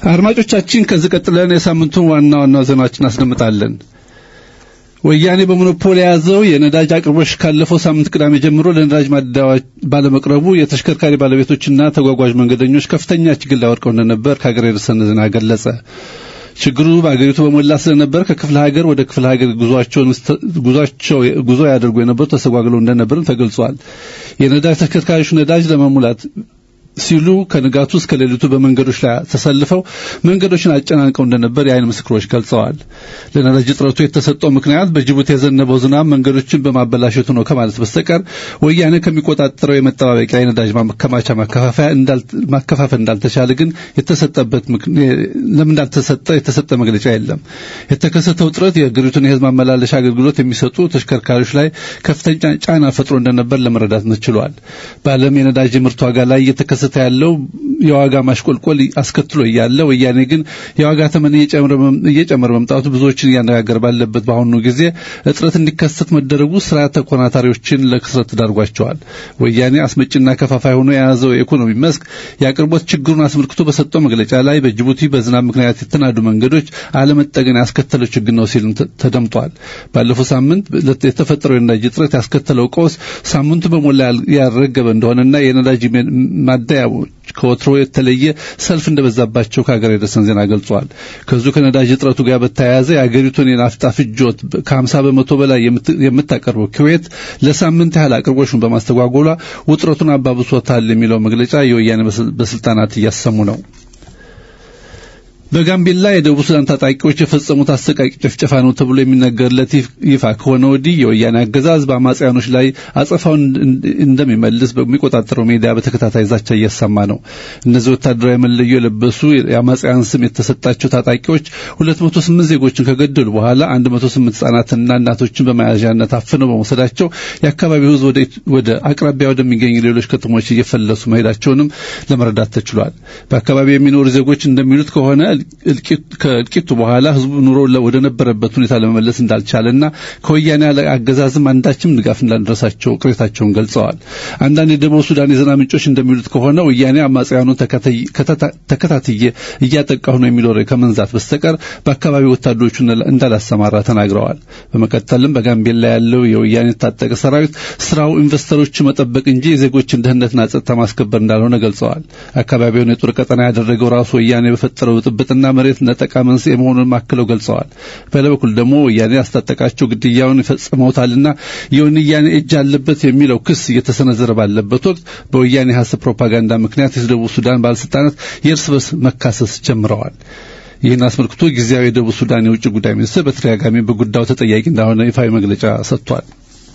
አድማጮቻችን ከዚህ ቀጥለን የሳምንቱን ዋና ዋና ዜናዎችን እናስደምጣለን። ወያኔ በሞኖፖል የያዘው የነዳጅ አቅርቦች ካለፈው ሳምንት ቅዳሜ ጀምሮ ለነዳጅ ማደያዎች ባለመቅረቡ የተሽከርካሪ ባለቤቶችና ተጓጓዥ መንገደኞች ከፍተኛ ችግር ላይ ወድቀው እንደነበር ከሀገር የደረሰን ዜና ገለጸ። ችግሩ በአገሪቱ በሞላ ስለነበር ከክፍለ ሀገር ወደ ክፍለ ሀገር ጉዟቸውን ጉዟቸው ጉዞ ያደርጉ የነበሩ ተስተጓግለው እንደነበርም ተገልጿል። የነዳጅ ተሽከርካሪዎች ነዳጅ ለመሙላት ሲሉ ከንጋቱ እስከ ሌሊቱ በመንገዶች ላይ ተሰልፈው መንገዶችን አጨናንቀው እንደነበር የአይን ምስክሮች ገልጸዋል። ለነዳጅ እጥረቱ የተሰጠው ምክንያት በጅቡቲ የዘነበው ዝናብ መንገዶችን በማበላሸቱ ነው ከማለት በስተቀር ወያኔ ከሚቆጣጠረው የመጠባበቂያ የነዳጅ ማከማቻ ማከፋፈያ ማከፋፈል እንዳልተቻለ ግን የተሰጠበት ለምን እንዳልተሰጠ የተሰጠ መግለጫ የለም። የተከሰተው እጥረት የሀገሪቱን የሕዝብ ማመላለሻ አገልግሎት የሚሰጡ ተሽከርካሪዎች ላይ ከፍተኛ ጫና ፈጥሮ እንደነበር ለመረዳት ተችሏል። በዓለም የነዳጅ ምርት ዋጋ ላይ እየተከሰተ ያለው የዋጋ ማሽቆልቆል አስከትሎ እያለ ወያኔ ግን የዋጋ ተመን እየጨመረ መምጣቱ ብዙዎችን እያነጋገር ባለበት በአሁኑ ጊዜ እጥረት እንዲከሰት መደረጉ ስራ ተኮናታሪዎችን ለክስረት ተዳርጓቸዋል። ወያኔ አስመጭና ከፋፋይ ሆኖ የያዘው የኢኮኖሚ መስክ የአቅርቦት ችግሩን አስመልክቶ በሰጠው መግለጫ ላይ በጅቡቲ በዝናብ ምክንያት የተናዱ መንገዶች አለመጠገን ያስከተለው ችግር ነው ሲልም ተደምጧል። ባለፈው ሳምንት የተፈጠረው የነዳጅ እጥረት ያስከተለው ቀውስ ሳምንቱ በሞላ ያልረገበ እንደሆነና የነዳጅ ማደያዎች ከወትሮ የተለየ ሰልፍ እንደበዛባቸው ከሀገር የደረሰን ዜና ገልጿል። ከዚሁ ከነዳጅ እጥረቱ ጋር በተያያዘ የአገሪቱን የናፍጣ ፍጆት ከ50 በመቶ በላይ የምታቀርበው ኩዌት ለሳምንት ያህል አቅርቦሹን በማስተጓጎሏ ውጥረቱን አባብሶታል የሚለው መግለጫ የወያኔ ባለስልጣናት እያሰሙ ነው። በጋምቤላ የደቡብ ሱዳን ታጣቂዎች የፈጸሙት አሰቃቂ ጭፍጨፋ ነው ተብሎ የሚነገርለት ይፋ ከሆነ ወዲህ የወያኔ አገዛዝ በአማጽያኖች ላይ አጸፋውን እንደሚመልስ በሚቆጣጠረው ሜዲያ በተከታታይ ዛቻ እያሰማ ነው። እነዚህ ወታደራዊ መለዮ የለበሱ የአማጽያን ስም የተሰጣቸው ታጣቂዎች 208 ዜጎችን ከገደሉ በኋላ 108 ህጻናትና እናቶችን በመያዣነት አፍነው በመውሰዳቸው የአካባቢው ህዝብ ወደ አቅራቢያ ወደሚገኙ ሌሎች ከተሞች እየፈለሱ መሄዳቸውንም ለመረዳት ተችሏል። በአካባቢው የሚኖሩ ዜጎች እንደሚሉት ከሆነ ከእልቂቱ በኋላ ህዝቡ ኑሮ ወደ ነበረበት ሁኔታ ለመመለስ እንዳልቻለና ከወያኔ አገዛዝም አንዳችም ድጋፍ እንዳልደረሳቸው ቅሬታቸውን ገልጸዋል። አንዳንድ የደቡብ ሱዳን የዜና ምንጮች እንደሚሉት ከሆነ ወያኔ አማጽያኑን ተከታትዬ እያጠቃሁ ነው የሚለው ከመንዛት በስተቀር በአካባቢው ወታደሮቹን እንዳላሰማራ ተናግረዋል። በመቀጠልም በጋምቤላ ያለው የወያኔ የታጠቀ ሰራዊት ስራው ኢንቨስተሮች መጠበቅ እንጂ የዜጎችን ደህንነትና ጸጥታ ማስከበር እንዳልሆነ ገልጸዋል። አካባቢውን የጦር ቀጠና ያደረገው ራሱ ወያኔ በፈጠረው ብጥብጥና መሬት ነጠቃ መንስኤ መሆኑን ማክለው ገልጸዋል። በሌላ በኩል ደግሞ ወያኔ ያስታጠቃቸው ግድያውን ይፈጽመውታልና የወያኔ እጅ አለበት የሚለው ክስ እየተሰነዘረ ባለበት ወቅት በወያኔ ሀሰብ ፕሮፓጋንዳ ምክንያት የደቡብ ሱዳን ባለስልጣናት የእርስ በርስ መካሰስ ጀምረዋል። ይህን አስመልክቶ ጊዜያዊ የደቡብ ሱዳን የውጭ ጉዳይ ሚኒስትር በተደጋጋሚ በጉዳዩ ተጠያቂ እንዳልሆነ ይፋዊ መግለጫ ሰጥቷል።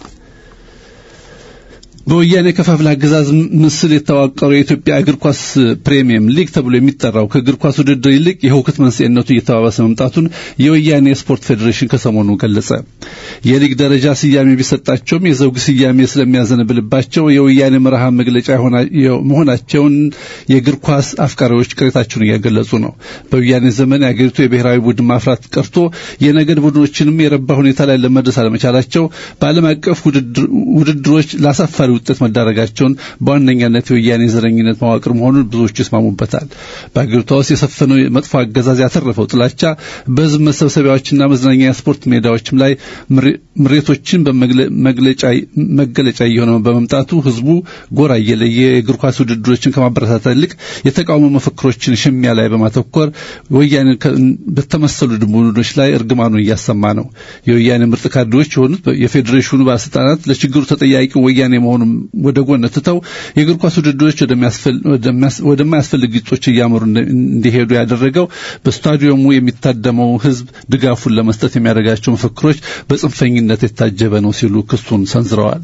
በወያኔ ከፋፍለ አገዛዝ ምስል የተዋቀረው የኢትዮጵያ እግር ኳስ ፕሪሚየም ሊግ ተብሎ የሚጠራው ከእግር ኳስ ውድድር ይልቅ የሁከት መንስኤነቱ እየተባባሰ መምጣቱን የወያኔ የስፖርት ፌዴሬሽን ከሰሞኑ ገለጸ። የሊግ ደረጃ ስያሜ ቢሰጣቸውም የዘውግ ስያሜ ስለሚያዘንብልባቸው የወያኔ መርሃ መግለጫ መሆናቸውን የእግር ኳስ አፍቃሪዎች ቅሬታቸውን እያገለጹ ነው። በወያኔ ዘመን የአገሪቱ የብሔራዊ ቡድን ማፍራት ቀርቶ የነገድ ቡድኖችንም የረባ ሁኔታ ላይ ለመድረስ አለመቻላቸው በዓለም አቀፍ ውድድሮች ላሳፋሪ ውጤት መዳረጋቸውን በዋነኛነት የወያኔ ዘረኝነት መዋቅር መሆኑን ብዙዎቹ ይስማሙበታል። በአገሪቷ ውስጥ የሰፈነው መጥፎ አገዛዝ ያተረፈው ጥላቻ በሕዝብ መሰብሰቢያዎችና መዝናኛ የስፖርት ሜዳዎችም ላይ ምሬቶችን መገለጫ እየሆነ በመምጣቱ ሕዝቡ ጎራ እየለየ የእግር ኳስ ውድድሮችን ከማበረታታት ይልቅ የተቃውሞ መፈክሮችን ሽሚያ ላይ በማተኮር ወያኔ በተመሰሉ ቡድኖች ላይ እርግማኑን እያሰማ ነው። የወያኔ ምርጥ ካድሬዎች የሆኑት የፌዴሬሽኑ ባለስልጣናት ለችግሩ ተጠያቂ ወያኔ መሆኑን ወደ ጎን ትተው የእግር ኳስ ውድድሮች ወደማያስፈልግ ግጦች እያመሩ እንዲሄዱ ያደረገው በስታዲየሙ የሚታደመው ሕዝብ ድጋፉን ለመስጠት የሚያደርጋቸው መፈክሮች በጽንፈኝነት የታጀበ ነው ሲሉ ክሱን ሰንዝረዋል።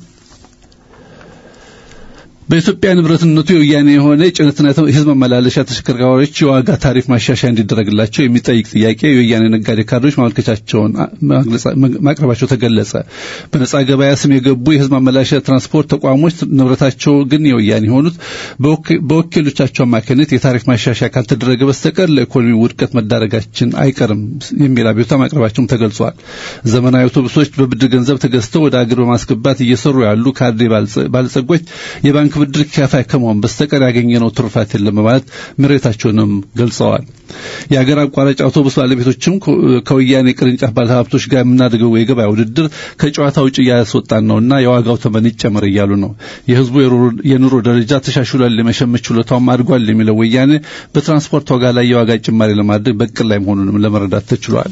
በኢትዮጵያ ንብረትነቱ የወያኔ የሆነ የጭነትና የህዝብ መመላለሻ ተሽከርካሪዎች የዋጋ ታሪፍ ማሻሻያ እንዲደረግላቸው የሚጠይቅ ጥያቄ የወያኔ ነጋዴ ካድሬዎች ማመልከቻቸውን ማቅረባቸው ተገለጸ። በነጻ ገበያ ስም የገቡ የህዝብ ማመላለሻ ትራንስፖርት ተቋሞች ንብረታቸው ግን የወያኔ የሆኑት በወኪሎቻቸው አማካኝነት የታሪፍ ማሻሻያ ካልተደረገ በስተቀር ለኢኮኖሚ ውድቀት መዳረጋችን አይቀርም የሚል አቤቱታ ማቅረባቸውም ተገልጿል። ዘመናዊ አውቶቡሶች በብድር ገንዘብ ተገዝተው ወደ አገር በማስገባት እየሰሩ ያሉ ካድሬ ባለጸጎች የባንክ የባንክ ብድር ከፋይ ከመሆን በስተቀር ያገኘነው ትሩፋት የለም በማለት ምሬታቸውንም ገልጸዋል። የሀገር አቋራጭ አውቶቡስ ባለቤቶችም ከወያኔ ቅርንጫፍ ባለሀብቶች ጋር የምናደርገው የገበያ ውድድር ከጨዋታ ውጭ እያስወጣን ነውና የዋጋው ተመን ይጨመር እያሉ ነው። የህዝቡ የኑሮ ደረጃ ተሻሽሏል፣ የመሸመት ችሎታውም አድጓል የሚለው ወያኔ በትራንስፖርት ዋጋ ላይ የዋጋ ጭማሪ ለማድረግ በቅል ላይ መሆኑንም ለመረዳት ተችሏል።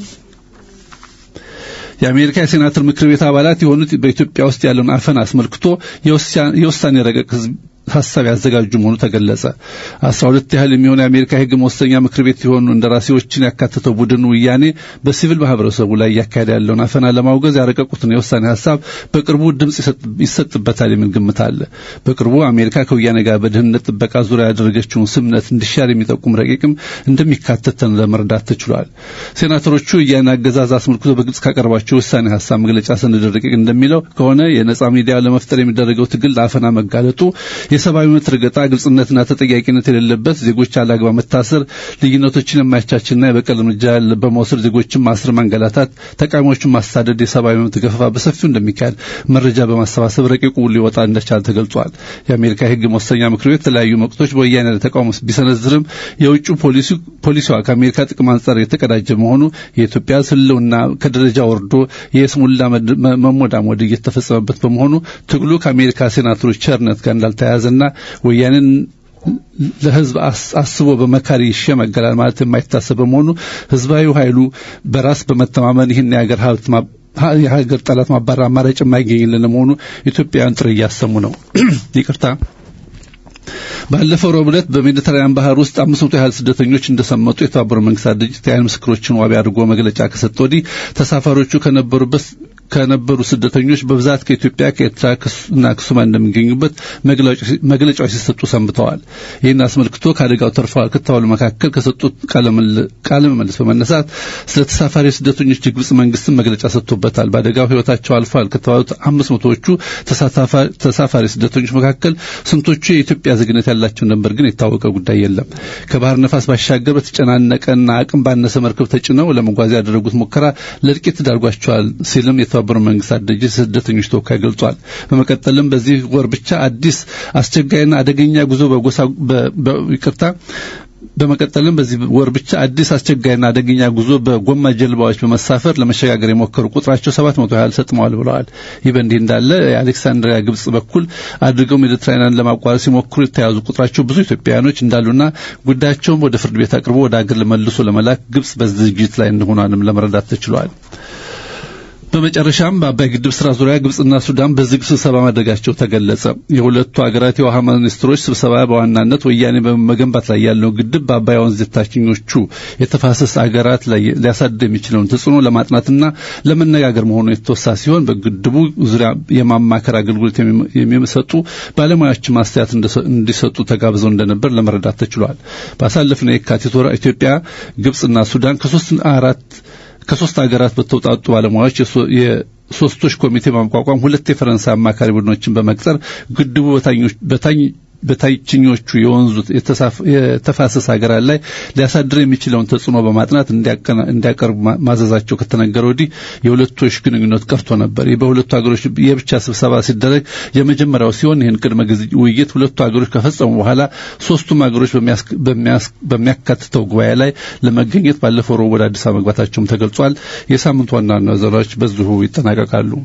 የአሜሪካ የሴናተር ምክር ቤት አባላት የሆኑት በኢትዮጵያ ውስጥ ያለውን አፈን አስመልክቶ የውሳኔ ረቂቅ ሀሳብ ያዘጋጁ መሆኑ ተገለጸ። አስራ ሁለት ያህል የሚሆኑ የአሜሪካ የህግ መወሰኛ ምክር ቤት የሆኑ እንደራሴዎችን ያካተተው ቡድን ውያኔ በሲቪል ማህበረሰቡ ላይ እያካሄደ ያለውን አፈና ለማውገዝ ያረቀቁትን የውሳኔ ሀሳብ በቅርቡ ድምፅ ይሰጥበታል የሚል ግምት አለ። በቅርቡ አሜሪካ ከውያኔ ጋር በደህንነት ጥበቃ ዙሪያ ያደረገችውን ስምነት እንዲሻር የሚጠቁም ረቂቅም እንደሚካተተን ለመረዳት ተችሏል። ሴናተሮቹ ውያኔ አገዛዝ አስመልክቶ በግልጽ ካቀረባቸው ውሳኔ ሀሳብ መግለጫ ሰነድ ረቂቅ እንደሚለው ከሆነ የነጻ ሚዲያ ለመፍጠር የሚደረገው ትግል ለአፈና መጋለጡ የሰብአዊ መብት ረገጣ፣ ግልጽነትና ተጠያቂነት የሌለበት ዜጎች አላግባብ መታሰር፣ ልዩነቶችን የማይቻችና የበቀል እርምጃ በመውሰድ ዜጎችን ማስር፣ ማንገላታት፣ ተቃዋሚዎችን ማሳደድ፣ የሰብአዊ መብት ገፈፋ በሰፊው እንደሚካሄድ መረጃ በማሰባሰብ ረቂቁ ሊወጣ እንደቻለ ተገልጿል። የአሜሪካ የህግ መወሰኛ ምክር ቤት የተለያዩ ወቅቶች በወያኔ ላይ ተቃውሞ ቢሰነዝርም የውጭ ፖሊሲዋ ከአሜሪካ ጥቅም አንጻር የተቀዳጀ መሆኑ የኢትዮጵያ ህልውና ከደረጃ ወርዶ የስሙላ መሞዳሞድ እየተፈጸመበት በመሆኑ ትግሉ ከአሜሪካ ሴናተሮች ቸርነት ጋር እንዳልተያያዘና ወያኔን ለህዝብ አስቦ በመካሪ ይሸመገላል ማለት የማይታሰብ በመሆኑ ህዝባዊ ኃይሉ በራስ በመተማመን ይህን የሀገር ሀብት የሀገር ጠላት ማባረር አማራጭ የማይገኝልን መሆኑ ኢትዮጵያውያን ጥሪ እያሰሙ ነው። ይቅርታ። ባለፈው ረቡዕ ዕለት በሜዲተራኒያን ባህር ውስጥ አምስት መቶ ያህል ስደተኞች እንደሰመጡ የተባበሩት መንግስታት ድርጅት የዓይን ምስክሮችን ዋቢ አድርጎ መግለጫ ከሰጠ ወዲህ ተሳፋሪዎቹ ከነበሩበት ከነበሩ ስደተኞች በብዛት ከኢትዮጵያ ከኤርትራ እና ከሶማሊያ እንደሚገኙበት መግለጫዎች ሲሰጡ ሰንብተዋል። ይህን አስመልክቶ ከአደጋው ተርፈዋል ከተባሉ መካከል ከሰጡት ቃለ ምልልስ በመነሳት ስለ ተሳፋሪ ስደተኞች የግብጽ መንግስትን መግለጫ ሰጥቶበታል። በአደጋው ህይወታቸው አልፏል ከተባሉት አምስት መቶዎቹ ተሳፋሪ ስደተኞች መካከል ስንቶቹ የኢትዮጵያ ዜግነት ያላቸው ነበር ግን የታወቀ ጉዳይ የለም። ከባህር ነፋስ ባሻገር በተጨናነቀና አቅም ባነሰ መርከብ ተጭነው ለመጓዝ ያደረጉት ሙከራ ለእልቂት ዳርጓቸዋል ሲልም የተባበሩት መንግስታት ድርጅት ስደተኞች ተወካይ ገልጿል። በመቀጠልም በዚህ ወር ብቻ አዲስ አስቸጋሪና አደገኛ ጉዞ በጎሳ ይቅርታ በመቀጠልም በዚህ ወር ብቻ አዲስ አስቸጋሪና አደገኛ ጉዞ በጎማ ጀልባዎች በመሳፈር ለመሸጋገር የሞከሩ ቁጥራቸው ሰባት መቶ ያህል ሰጥመዋል ብለዋል። ይህ በእንዲህ እንዳለ የአሌክሳንድሪያ ግብጽ በኩል አድርገው ሜዲትራኒያን ለማቋረጥ ሲሞክሩ የተያዙ ቁጥራቸው ብዙ ኢትዮጵያውያኖች እንዳሉና ጉዳያቸውም ወደ ፍርድ ቤት አቅርቦ ወደ አገር መልሶ ለመላክ ግብጽ በዝግጅት ላይ እንደሆኗንም ለመረዳት ተችሏል። በመጨረሻም በአባይ ግድብ ስራ ዙሪያ ግብጽና ሱዳን በዝግ ስብሰባ ማድረጋቸው ተገለጸ። የሁለቱ ሀገራት የውሃ ሚኒስትሮች ስብሰባ በዋናነት ወያኔ በመገንባት ላይ ያለው ግድብ በአባይ ወንዝ የታችኞቹ የተፋሰስ ሀገራት ላይ ሊያሳድር የሚችለውን ተጽዕኖ ለማጥናትና ለመነጋገር መሆኑ የተወሳ ሲሆን በግድቡ ዙሪያ የማማከር አገልግሎት የሚሰጡ ባለሙያዎች ማስተያየት እንዲሰጡ ተጋብዘው እንደነበር ለመረዳት ተችሏል። ባሳለፍነው የካቲት ወር ኢትዮጵያ፣ ግብጽና ሱዳን ከሶስት አራት ከሶስት ሀገራት በተውጣጡ ባለሙያዎች የሶስቶች ኮሚቴ በማቋቋም ሁለት የፈረንሳይ አማካሪ ቡድኖችን በመቅጠር ግድቡ በታኝ በታችኞቹ የወንዙ የተፋሰስ ሀገራት ላይ ሊያሳድር የሚችለውን ተጽዕኖ በማጥናት እንዲያቀርቡ ማዘዛቸው ከተነገረ ወዲህ የሁለቶች ግንኙነት ቀርቶ ነበር። ይህ በሁለቱ ሀገሮች የብቻ ስብሰባ ሲደረግ የመጀመሪያው ሲሆን ይህን ቅድመ ውይይት ሁለቱ ሀገሮች ከፈጸሙ በኋላ ሶስቱም ሀገሮች በሚያካትተው ጉባኤ ላይ ለመገኘት ባለፈው ረቡዕ ወደ አዲስ አበባ መግባታቸውም ተገልጿል። የሳምንቱ ዋና ዋና ዜናዎች በዚሁ ይጠናቀቃሉ።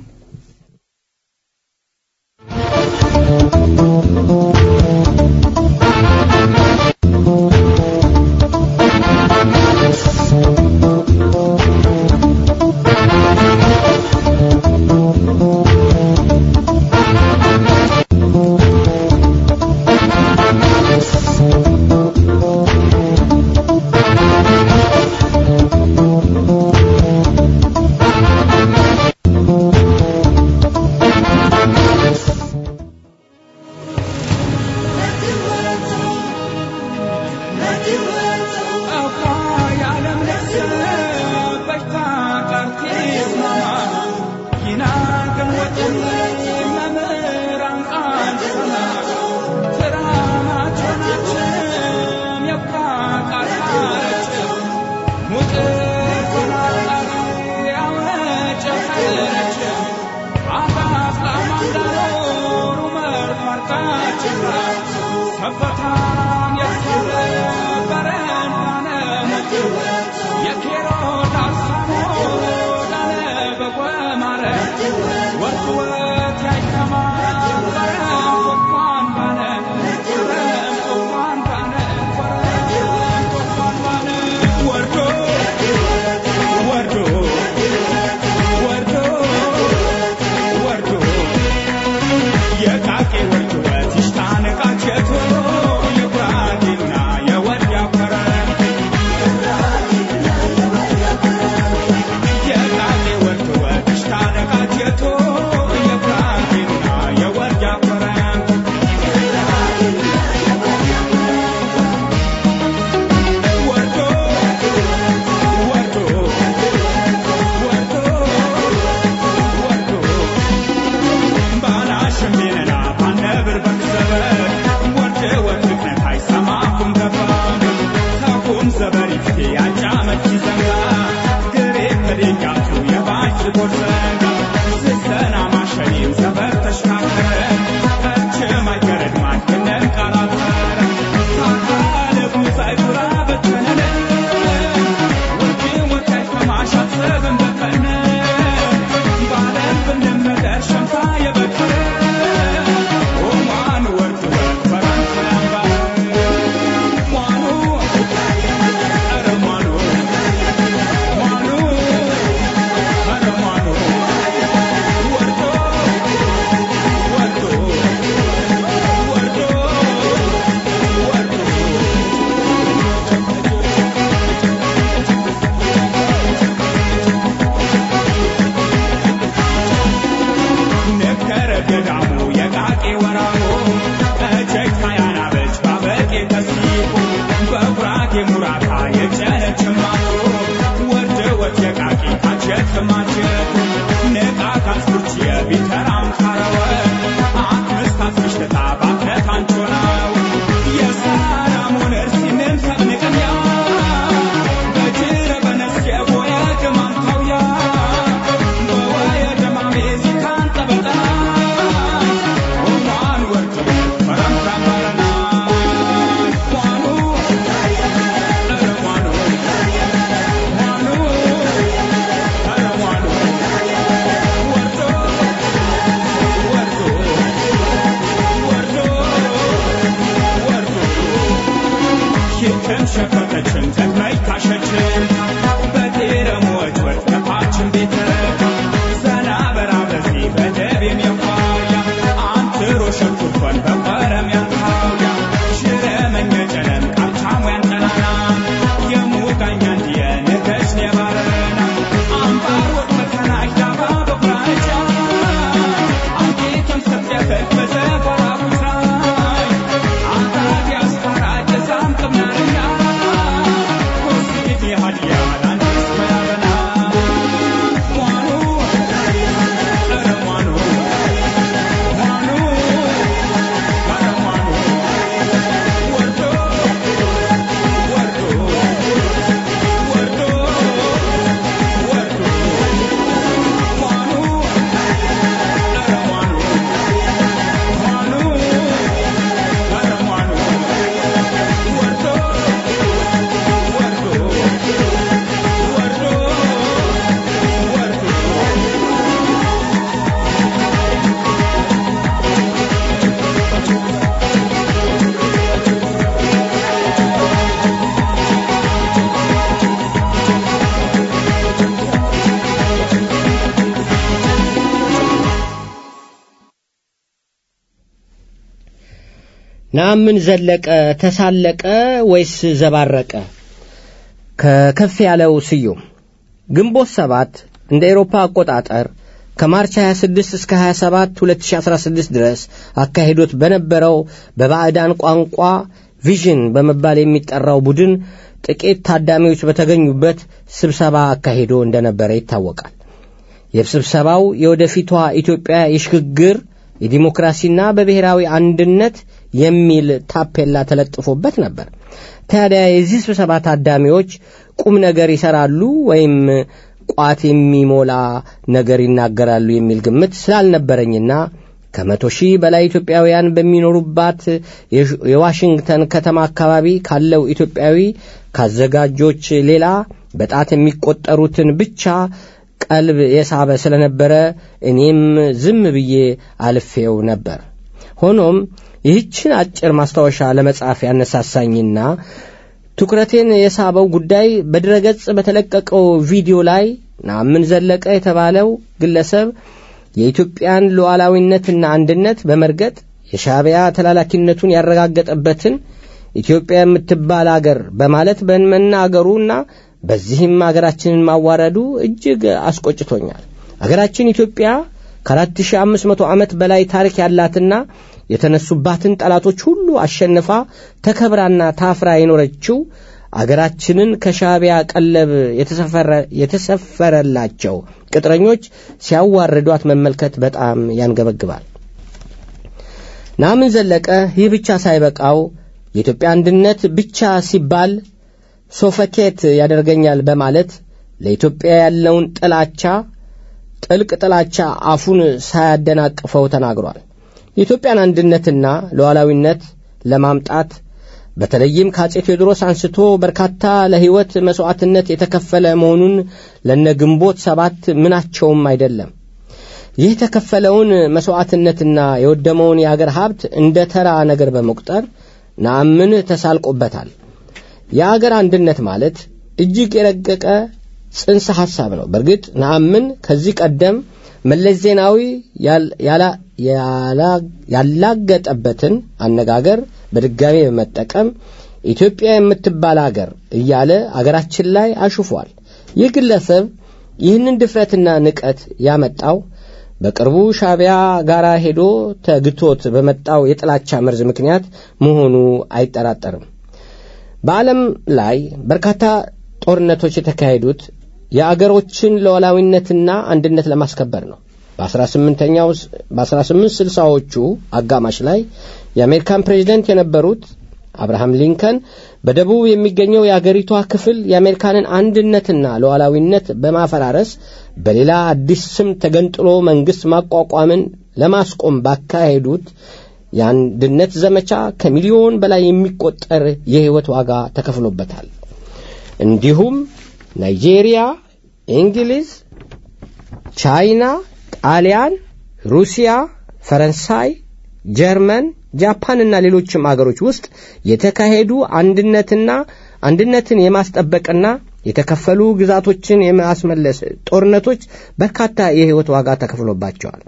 ሸፈተችም ሸፈተችም ጠቅላይ ታሸችን በቴረሞች ወጥ ከፋችን ቤተ ዘና በራ በዚህ በደብ የሚያኳያ አንትሮ ሸኩርኮን በቆረም ያንካውያ ሽረ መኘጨነን ቃልቻሙ ያንጠናና የሙጋኛ እንዲየ ንገስ የባረና አምባር ወጥ መከናሽ ዳባ በቁራጫ አንጌትም ሰብየፈት በዘፈራ ቡሳይ አታት ያስፈራጭ ዛም ቅምናርኛ ኩርሲት የሃድያ ላንዲስ መያበና ዋኑ ኧረ ዋኑ ዋኑ ኧረ ዋኑ ወርዶ ወርዶ ወርዶ ወርዶ ዋኑ ኧረ ዋኑ ዋኑ ኧረ ዋኑ ወርዶ ወርዶ ወርዶ ወርዶ ናምን ዘለቀ ተሳለቀ ወይስ ዘባረቀ? ከከፍ ያለው ስዩም ግንቦት ሰባት እንደ ኤሮፓ አቆጣጠር ከማርች 26 እስከ 27 2016 ድረስ አካሂዶት በነበረው በባዕዳን ቋንቋ ቪዥን በመባል የሚጠራው ቡድን ጥቂት ታዳሚዎች በተገኙበት ስብሰባ አካሂዶ እንደነበረ ይታወቃል። የስብሰባው የወደፊቷ ኢትዮጵያ የሽግግር የዲሞክራሲና በብሔራዊ አንድነት የሚል ታፔላ ተለጥፎበት ነበር። ታዲያ የዚህ ስብሰባ ታዳሚዎች ቁም ነገር ይሰራሉ ወይም ቋት የሚሞላ ነገር ይናገራሉ የሚል ግምት ስላልነበረኝና ከመቶ ሺህ በላይ ኢትዮጵያውያን በሚኖሩባት የዋሽንግተን ከተማ አካባቢ ካለው ኢትዮጵያዊ ካዘጋጆች ሌላ በጣት የሚቆጠሩትን ብቻ ቀልብ የሳበ ስለነበረ እኔም ዝም ብዬ አልፌው ነበር። ሆኖም ይህችን አጭር ማስታወሻ ለመጻፍ ያነሳሳኝና ትኩረቴን የሳበው ጉዳይ በድረገጽ በተለቀቀው ቪዲዮ ላይ ናምን ዘለቀ የተባለው ግለሰብ የኢትዮጵያን ሉዓላዊነትና አንድነት በመርገጥ የሻዕቢያ ተላላኪነቱን ያረጋገጠበትን ኢትዮጵያ የምትባል አገር በማለት በመናገሩና በዚህም አገራችንን ማዋረዱ እጅግ አስቆጭቶኛል። አገራችን ኢትዮጵያ ከ4500 ዓመት በላይ ታሪክ ያላትና የተነሱባትን ጠላቶች ሁሉ አሸንፋ ተከብራና ታፍራ የኖረችው አገራችንን ከሻዕቢያ ቀለብ የተሰፈረላቸው ቅጥረኞች ሲያዋርዷት መመልከት በጣም ያንገበግባል። ናምን ዘለቀ ይህ ብቻ ሳይበቃው የኢትዮጵያ አንድነት ብቻ ሲባል ሶፈኬት ያደርገኛል በማለት ለኢትዮጵያ ያለውን ጥላቻ ጥልቅ ጥላቻ አፉን ሳያደናቅፈው ተናግሯል። የኢትዮጵያን አንድነትና ሉዓላዊነት ለማምጣት በተለይም ከአጼ ቴዎድሮስ አንስቶ በርካታ ለሕይወት መሥዋዕትነት የተከፈለ መሆኑን ለነ ግንቦት ሰባት ምናቸውም አይደለም። ይህ የተከፈለውን መሥዋዕትነትና የወደመውን የአገር ሀብት እንደ ተራ ነገር በመቁጠር ነአምን ተሳልቆበታል። የአገር አንድነት ማለት እጅግ የረቀቀ ጽንሰ ሐሳብ ነው። በእርግጥ ነአምን ከዚህ ቀደም መለስ ዜናዊ ያላገጠበትን አነጋገር በድጋሚ በመጠቀም ኢትዮጵያ የምትባል አገር እያለ አገራችን ላይ አሹፏል። ይህ ግለሰብ ይህንን ድፍረትና ንቀት ያመጣው በቅርቡ ሻዕቢያ ጋር ሄዶ ተግቶት በመጣው የጥላቻ መርዝ ምክንያት መሆኑ አይጠራጠርም። በዓለም ላይ በርካታ ጦርነቶች የተካሄዱት የአገሮችን ሉዓላዊነትና አንድነት ለማስከበር ነው። በ18ኛው በ1860ዎቹ አጋማሽ ላይ የአሜሪካን ፕሬዚደንት የነበሩት አብርሃም ሊንከን በደቡብ የሚገኘው የአገሪቷ ክፍል የአሜሪካንን አንድነትና ሉዓላዊነት በማፈራረስ በሌላ አዲስ ስም ተገንጥሎ መንግሥት ማቋቋምን ለማስቆም ባካሄዱት የአንድነት ዘመቻ ከሚሊዮን በላይ የሚቆጠር የሕይወት ዋጋ ተከፍሎበታል። እንዲሁም ናይጄሪያ፣ እንግሊዝ፣ ቻይና፣ ጣሊያን፣ ሩሲያ፣ ፈረንሳይ፣ ጀርመን፣ ጃፓንና ሌሎችም አገሮች ውስጥ የተካሄዱ አንድነትና አንድነትን የማስጠበቅና የተከፈሉ ግዛቶችን የማስመለስ ጦርነቶች በርካታ የሕይወት ዋጋ ተከፍሎባቸዋል።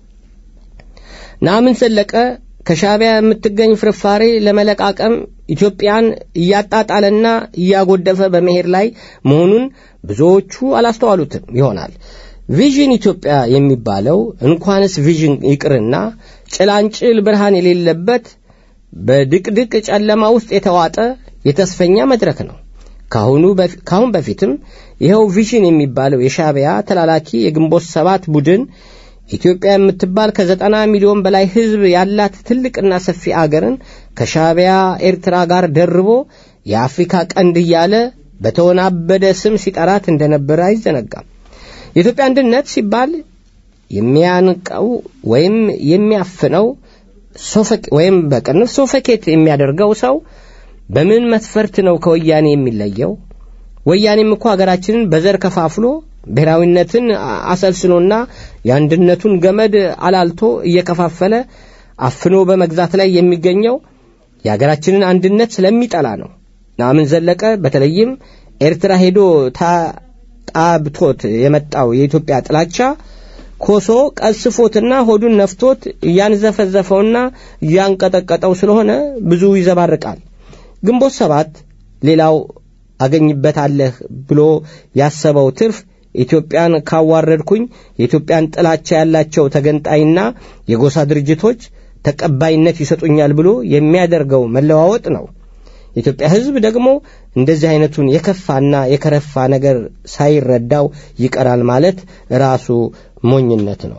ነአምን ዘለቀ ከሻዕቢያ የምትገኝ ፍርፋሬ ለመለቃቀም ኢትዮጵያን እያጣጣለና እያጎደፈ በመሄድ ላይ መሆኑን ብዙዎቹ አላስተዋሉትም ይሆናል። ቪዥን ኢትዮጵያ የሚባለው እንኳንስ ቪዥን ይቅርና ጭላንጭል ብርሃን የሌለበት በድቅድቅ ጨለማ ውስጥ የተዋጠ የተስፈኛ መድረክ ነው። ካሁን በፊትም ይኸው ቪዥን የሚባለው የሻዕቢያ ተላላኪ የግንቦት ሰባት ቡድን ኢትዮጵያ የምትባል ከዘጠና ሚሊዮን በላይ ሕዝብ ያላት ትልቅና ሰፊ አገርን ከሻዕቢያ ኤርትራ ጋር ደርቦ የአፍሪካ ቀንድ እያለ በተወናበደ ስም ሲጠራት እንደነበረ አይዘነጋም። የኢትዮጵያ አንድነት ሲባል የሚያንቀው ወይም የሚያፍነው ወይም በቅንፍ ሶፈኬት የሚያደርገው ሰው በምን መስፈርት ነው ከወያኔ የሚለየው? ወያኔም እኮ ሀገራችንን በዘር ከፋፍሎ ብሔራዊነትን አሰልስኖና የአንድነቱን ገመድ አላልቶ እየከፋፈለ አፍኖ በመግዛት ላይ የሚገኘው የሀገራችንን አንድነት ስለሚጠላ ነው። ነአምን ዘለቀ በተለይም ኤርትራ ሄዶ ጣብቶት የመጣው የኢትዮጵያ ጥላቻ ኮሶ ቀስፎትና ሆዱን ነፍቶት እያንዘፈዘፈውና እያንቀጠቀጠው ስለሆነ ብዙ ይዘባርቃል። ግንቦት ሰባት ሌላው አገኝበታለህ ብሎ ያሰበው ትርፍ ኢትዮጵያን ካዋረድኩኝ የኢትዮጵያን ጥላቻ ያላቸው ተገንጣይና የጎሳ ድርጅቶች ተቀባይነት ይሰጡኛል ብሎ የሚያደርገው መለዋወጥ ነው። የኢትዮጵያ ሕዝብ ደግሞ እንደዚህ አይነቱን የከፋና የከረፋ ነገር ሳይረዳው ይቀራል ማለት ራሱ ሞኝነት ነው።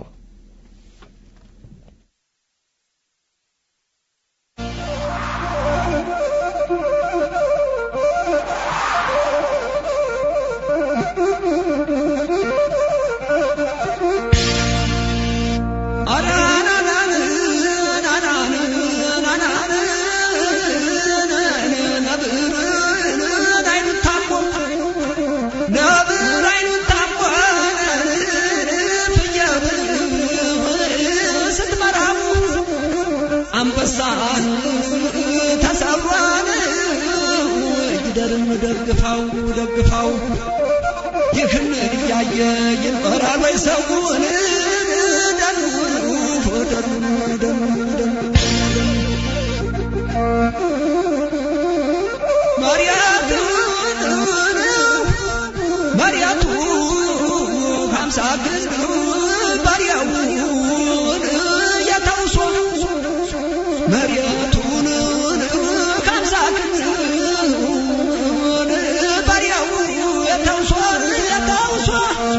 አንበሳን ተሰብሯን ይደርም ደግፋው ደግፋው ይህን እያየ ይኖራል ወይ ሰውን ደኑ ደኑ ደኑ ማርያቱን ማርያቱ ሀምሳ ግንድ ባሪያውን የተውሶ መሬቱን ከምሳ ክንውን ባሪያው የተውሶ የተውሶ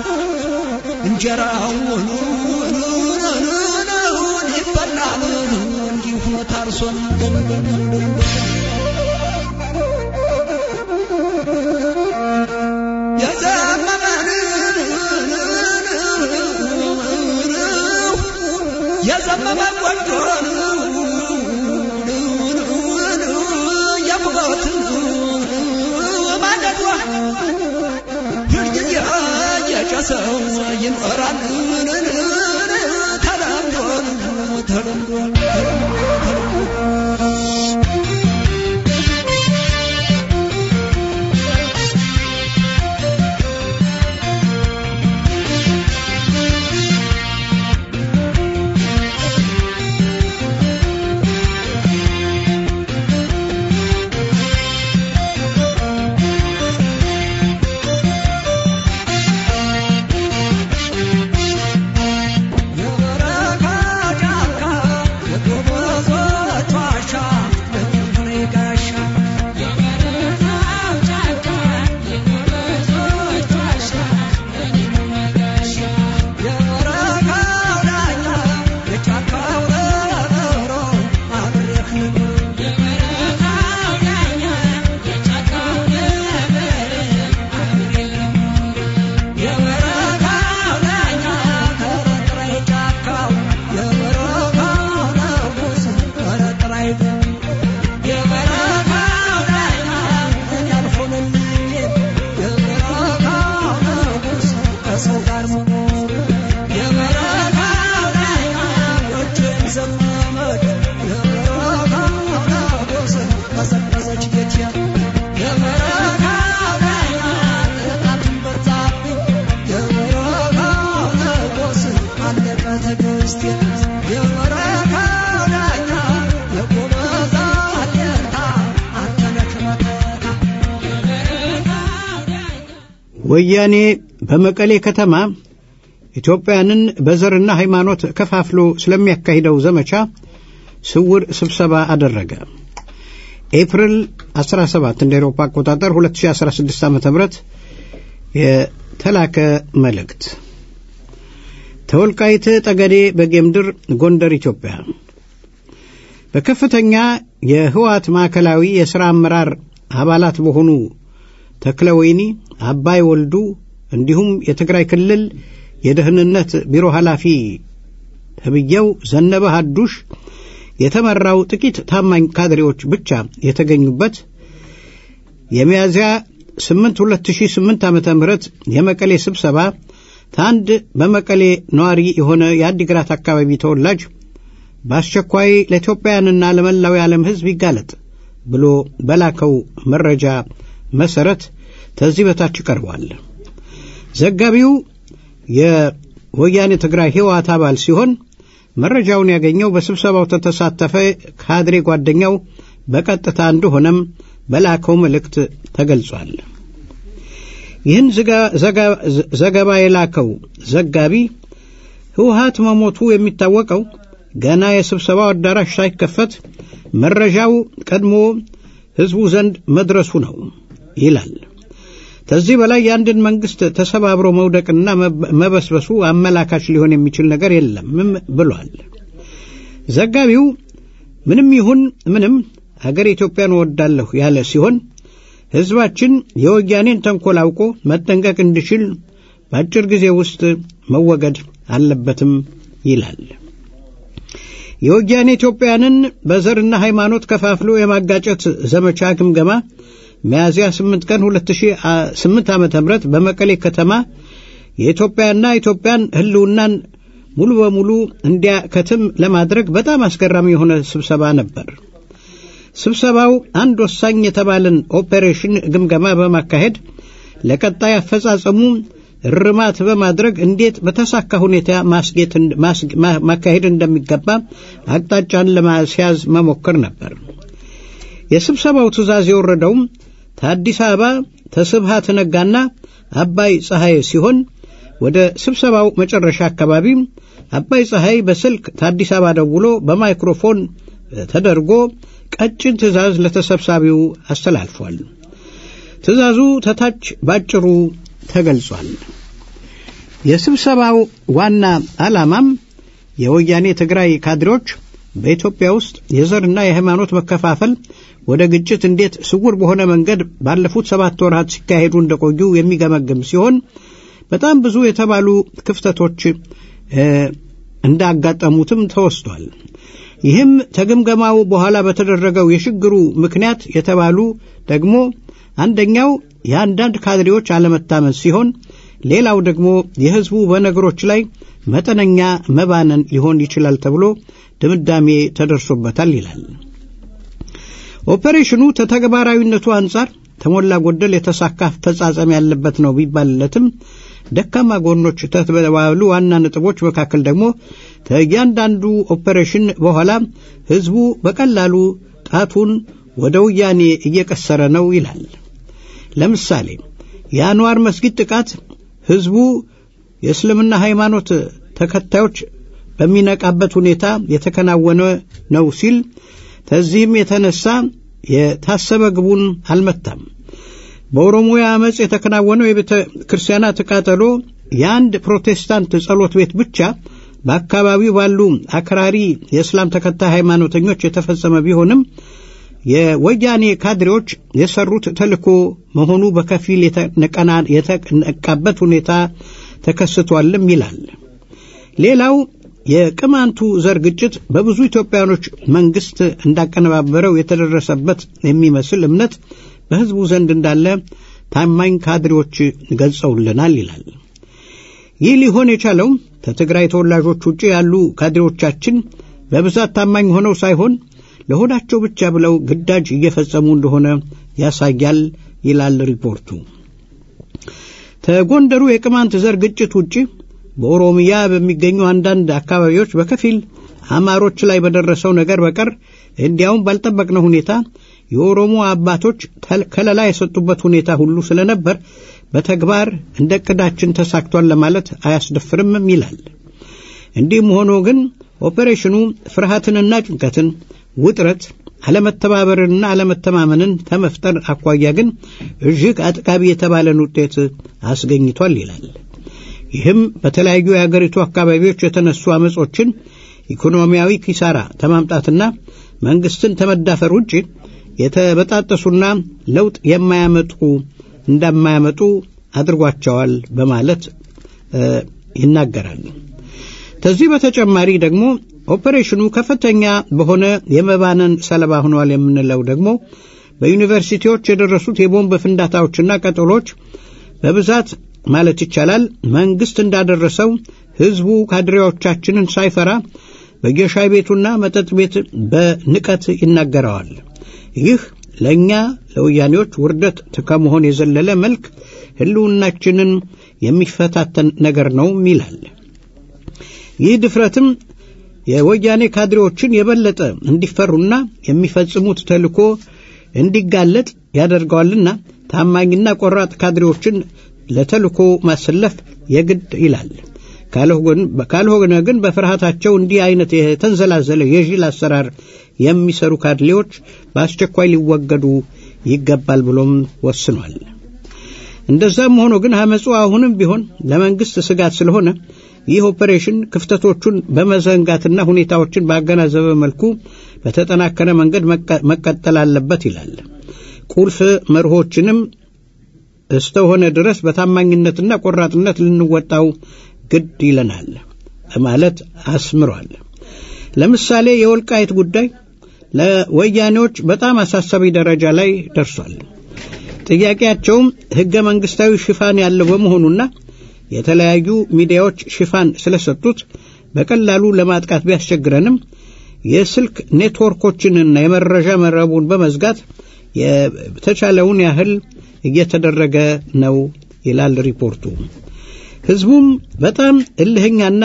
እንጀራውን ይበላል እንዲሁ ታርሶ የዘመመ ቆንጆን የሙቀት ማንደዷ ሁልጊዜ የጨሰው ይኖራል ተለምዶ ተለምዶ ወያኔ በመቀሌ ከተማ ኢትዮጵያንን በዘርና ሃይማኖት ከፋፍሎ ስለሚያካሂደው ዘመቻ ስውር ስብሰባ አደረገ። ኤፕሪል 17 እንደ ኤሮፓ አቆጣጠር 2016 ዓ ም የተላከ መልእክት ተወልቃይት ጠገዴ በጌምድር ጎንደር ኢትዮጵያ በከፍተኛ የህወሓት ማዕከላዊ የሥራ አመራር አባላት በሆኑ ተክለ ወይኒ፣ አባይ ወልዱ እንዲሁም የትግራይ ክልል የደህንነት ቢሮ ኃላፊ ተብዬው ዘነበ ሀዱሽ የተመራው ጥቂት ታማኝ ካድሬዎች ብቻ የተገኙበት የሚያዝያ 8 2008 ዓ ም የመቀሌ ስብሰባ ታንድ በመቀሌ ነዋሪ የሆነ የአዲግራት አካባቢ ተወላጅ በአስቸኳይ ለኢትዮጵያውያንና ለመላው የዓለም ሕዝብ ይጋለጥ ብሎ በላከው መረጃ መሰረት ከዚህ በታች ቀርቧል። ዘጋቢው የወያኔ ትግራይ ህወሓት አባል ሲሆን መረጃውን ያገኘው በስብሰባው ተተሳተፈ ካድሬ ጓደኛው በቀጥታ እንደሆነም በላከው መልእክት ተገልጿል። ይህን ዘገባ የላከው ዘጋቢ ህወሓት መሞቱ የሚታወቀው ገና የስብሰባው አዳራሽ ሳይከፈት መረጃው ቀድሞ ህዝቡ ዘንድ መድረሱ ነው ይላል። ከዚህ በላይ የአንድን መንግስት ተሰባብሮ መውደቅና መበስበሱ አመላካች ሊሆን የሚችል ነገር የለምም ብሏል። ዘጋቢው ምንም ይሁን ምንም አገር ኢትዮጵያን እወዳለሁ ያለ ሲሆን ህዝባችን የወያኔን ተንኮል አውቆ መጠንቀቅ እንዲችል በአጭር ጊዜ ውስጥ መወገድ አለበትም ይላል። የወያኔ ኢትዮጵያንን በዘርና ሃይማኖት ከፋፍሎ የማጋጨት ዘመቻ ግምገማ ሚያዝያ 8 ቀን 2008 ዓ.ም በመቀሌ ከተማ የኢትዮጵያና ኢትዮጵያን ህልውናን ሙሉ በሙሉ እንዲያከትም ለማድረግ በጣም አስገራሚ የሆነ ስብሰባ ነበር። ስብሰባው አንድ ወሳኝ የተባለን ኦፔሬሽን ግምገማ በማካሄድ ለቀጣይ አፈጻጸሙ እርማት በማድረግ እንዴት በተሳካ ሁኔታ ማካሄድ እንደሚገባ አቅጣጫን ለማስያዝ መሞከር ነበር። የስብሰባው ትዕዛዝ የወረደውም ከአዲስ አበባ ተስብሃት ነጋና አባይ ፀሐይ ሲሆን ወደ ስብሰባው መጨረሻ አካባቢ አባይ ፀሐይ በስልክ ከአዲስ አበባ ደውሎ በማይክሮፎን ተደርጎ ቀጭን ትዕዛዝ ለተሰብሳቢው አስተላልፏል። ትዕዛዙ ተታች ባጭሩ ተገልጿል። የስብሰባው ዋና ዓላማም የወያኔ ትግራይ ካድሬዎች በኢትዮጵያ ውስጥ የዘርና የሃይማኖት መከፋፈል ወደ ግጭት እንዴት ስውር በሆነ መንገድ ባለፉት ሰባት ወራት ሲካሄዱ እንደቆዩ የሚገመግም ሲሆን በጣም ብዙ የተባሉ ክፍተቶች እንዳጋጠሙትም ተወስቷል። ይህም ከግምገማው በኋላ በተደረገው የችግሩ ምክንያት የተባሉ ደግሞ አንደኛው የአንዳንድ ካድሬዎች አለመታመን ሲሆን ሌላው ደግሞ የሕዝቡ በነገሮች ላይ መጠነኛ መባነን ሊሆን ይችላል ተብሎ ድምዳሜ ተደርሶበታል ይላል። ኦፐሬሽኑ ከተግባራዊነቱ አንጻር ተሞላ ጎደል የተሳካ አፈጻጸም ያለበት ነው ቢባልለትም ደካማ ጎኖች ተተባሉ ዋና ነጥቦች መካከል ደግሞ ከእያንዳንዱ ኦፐሬሽን በኋላ ሕዝቡ በቀላሉ ጣቱን ወደ ወያኔ እየቀሰረ ነው ይላል። ለምሳሌ የአንዋር መስጊድ ጥቃት ሕዝቡ የእስልምና ሃይማኖት ተከታዮች በሚነቃበት ሁኔታ የተከናወነ ነው ሲል ከዚህም የተነሳ የታሰበ ግቡን አልመታም። በኦሮሚያ አመፅ የተከናወነው የቤተ ክርስቲያናት ቃጠሎ የአንድ ፕሮቴስታንት ጸሎት ቤት ብቻ በአካባቢው ባሉ አክራሪ የእስላም ተከታይ ሃይማኖተኞች የተፈጸመ ቢሆንም የወያኔ ካድሬዎች የሰሩት ተልእኮ መሆኑ በከፊል የተነቃበት ሁኔታ ተከስቷልም ይላል። ሌላው የቅማንቱ ዘር ግጭት በብዙ ኢትዮጵያኖች መንግስት እንዳቀነባበረው የተደረሰበት የሚመስል እምነት በሕዝቡ ዘንድ እንዳለ ታማኝ ካድሬዎች ገልጸውልናል ይላል። ይህ ሊሆን የቻለው ከትግራይ ተወላጆች ውጭ ያሉ ካድሬዎቻችን በብዛት ታማኝ ሆነው ሳይሆን ለሆዳቸው ብቻ ብለው ግዳጅ እየፈጸሙ እንደሆነ ያሳያል ይላል ሪፖርቱ። ከጎንደሩ የቅማንት ዘር ግጭት ውጭ በኦሮሚያ በሚገኙ አንዳንድ አካባቢዎች በከፊል አማሮች ላይ በደረሰው ነገር በቀር እንዲያውም ባልጠበቅነው ሁኔታ የኦሮሞ አባቶች ከለላ የሰጡበት ሁኔታ ሁሉ ስለነበር በተግባር እንደ ዕቅዳችን ተሳክቷል ለማለት አያስደፍርምም ይላል። እንዲህም ሆኖ ግን ኦፔሬሽኑ ፍርሃትንና ጭንቀትን፣ ውጥረት፣ አለመተባበርንና አለመተማመንን ከመፍጠር አኳያ ግን እጅግ አጥቃቢ የተባለን ውጤት አስገኝቷል ይላል። ይህም በተለያዩ የአገሪቱ አካባቢዎች የተነሱ አመጾችን ኢኮኖሚያዊ ኪሳራ ከማምጣትና መንግስትን ከመዳፈር ውጭ የተበጣጠሱና ለውጥ የማያመጡ እንደማያመጡ አድርጓቸዋል በማለት ይናገራል። ከዚህ በተጨማሪ ደግሞ ኦፐሬሽኑ ከፍተኛ በሆነ የመባነን ሰለባ ሆነዋል የምንለው ደግሞ በዩኒቨርሲቲዎች የደረሱት የቦምብ ፍንዳታዎችና ቀጠሎች በብዛት ማለት ይቻላል መንግስት እንዳደረሰው ህዝቡ ካድሬዎቻችንን ሳይፈራ በየሻይ ቤቱና መጠጥ ቤት በንቀት ይናገረዋል። ይህ ለእኛ ለወያኔዎች ውርደት ከመሆን የዘለለ መልክ ህልውናችንን የሚፈታተን ነገር ነው ይላል። ይህ ድፍረትም የወያኔ ካድሬዎችን የበለጠ እንዲፈሩና የሚፈጽሙት ተልኮ እንዲጋለጥ ያደርገዋልና ታማኝና ቆራጥ ካድሬዎችን ለተልኮ ማሰለፍ የግድ ይላል። ካልሆነ ግን በፍርሃታቸው እንዲህ አይነት የተንዘላዘለ የዥል አሰራር የሚሰሩ ካድሌዎች በአስቸኳይ ሊወገዱ ይገባል ብሎም ወስኗል። እንደዛም ሆኖ ግን አመፁ አሁንም ቢሆን ለመንግስት ስጋት ስለሆነ ይህ ኦፐሬሽን ክፍተቶቹን በመዘንጋትና ሁኔታዎችን ባገናዘበ መልኩ በተጠናከረ መንገድ መቀጠል አለበት ይላል። ቁልፍ መርሆችንም እስተሆነ ድረስ በታማኝነትና ቆራጥነት ልንወጣው ግድ ይለናል በማለት አስምሯል። ለምሳሌ የወልቃይት ጉዳይ ለወያኔዎች በጣም አሳሳቢ ደረጃ ላይ ደርሷል። ጥያቄያቸውም ሕገ መንግሥታዊ ሽፋን ያለው በመሆኑና የተለያዩ ሚዲያዎች ሽፋን ስለሰጡት በቀላሉ ለማጥቃት ቢያስቸግረንም የስልክ ኔትወርኮችንና የመረጃ መረቡን በመዝጋት የተቻለውን ያህል እየተደረገ ነው ይላል ሪፖርቱ። ህዝቡም በጣም እልህኛና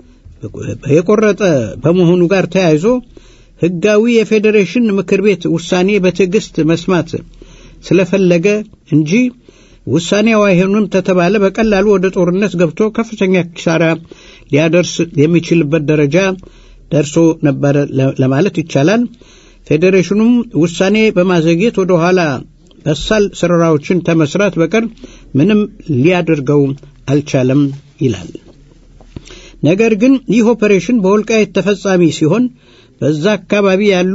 የቆረጠ በመሆኑ ጋር ተያይዞ ህጋዊ የፌዴሬሽን ምክር ቤት ውሳኔ በትዕግስት መስማት ስለፈለገ እንጂ ውሳኔው አይሆንም ተተባለ በቀላሉ ወደ ጦርነት ገብቶ ከፍተኛ ኪሳራ ሊያደርስ የሚችልበት ደረጃ ደርሶ ነበር ለማለት ይቻላል። ፌዴሬሽኑም ውሳኔ በማዘግየት ወደ ኋላ በሳል ስራዎችን ተመስራት በቀር ምንም ሊያደርገው አልቻለም ይላል። ነገር ግን ይህ ኦፐሬሽን በወልቃይት ተፈጻሚ ሲሆን በዛ አካባቢ ያሉ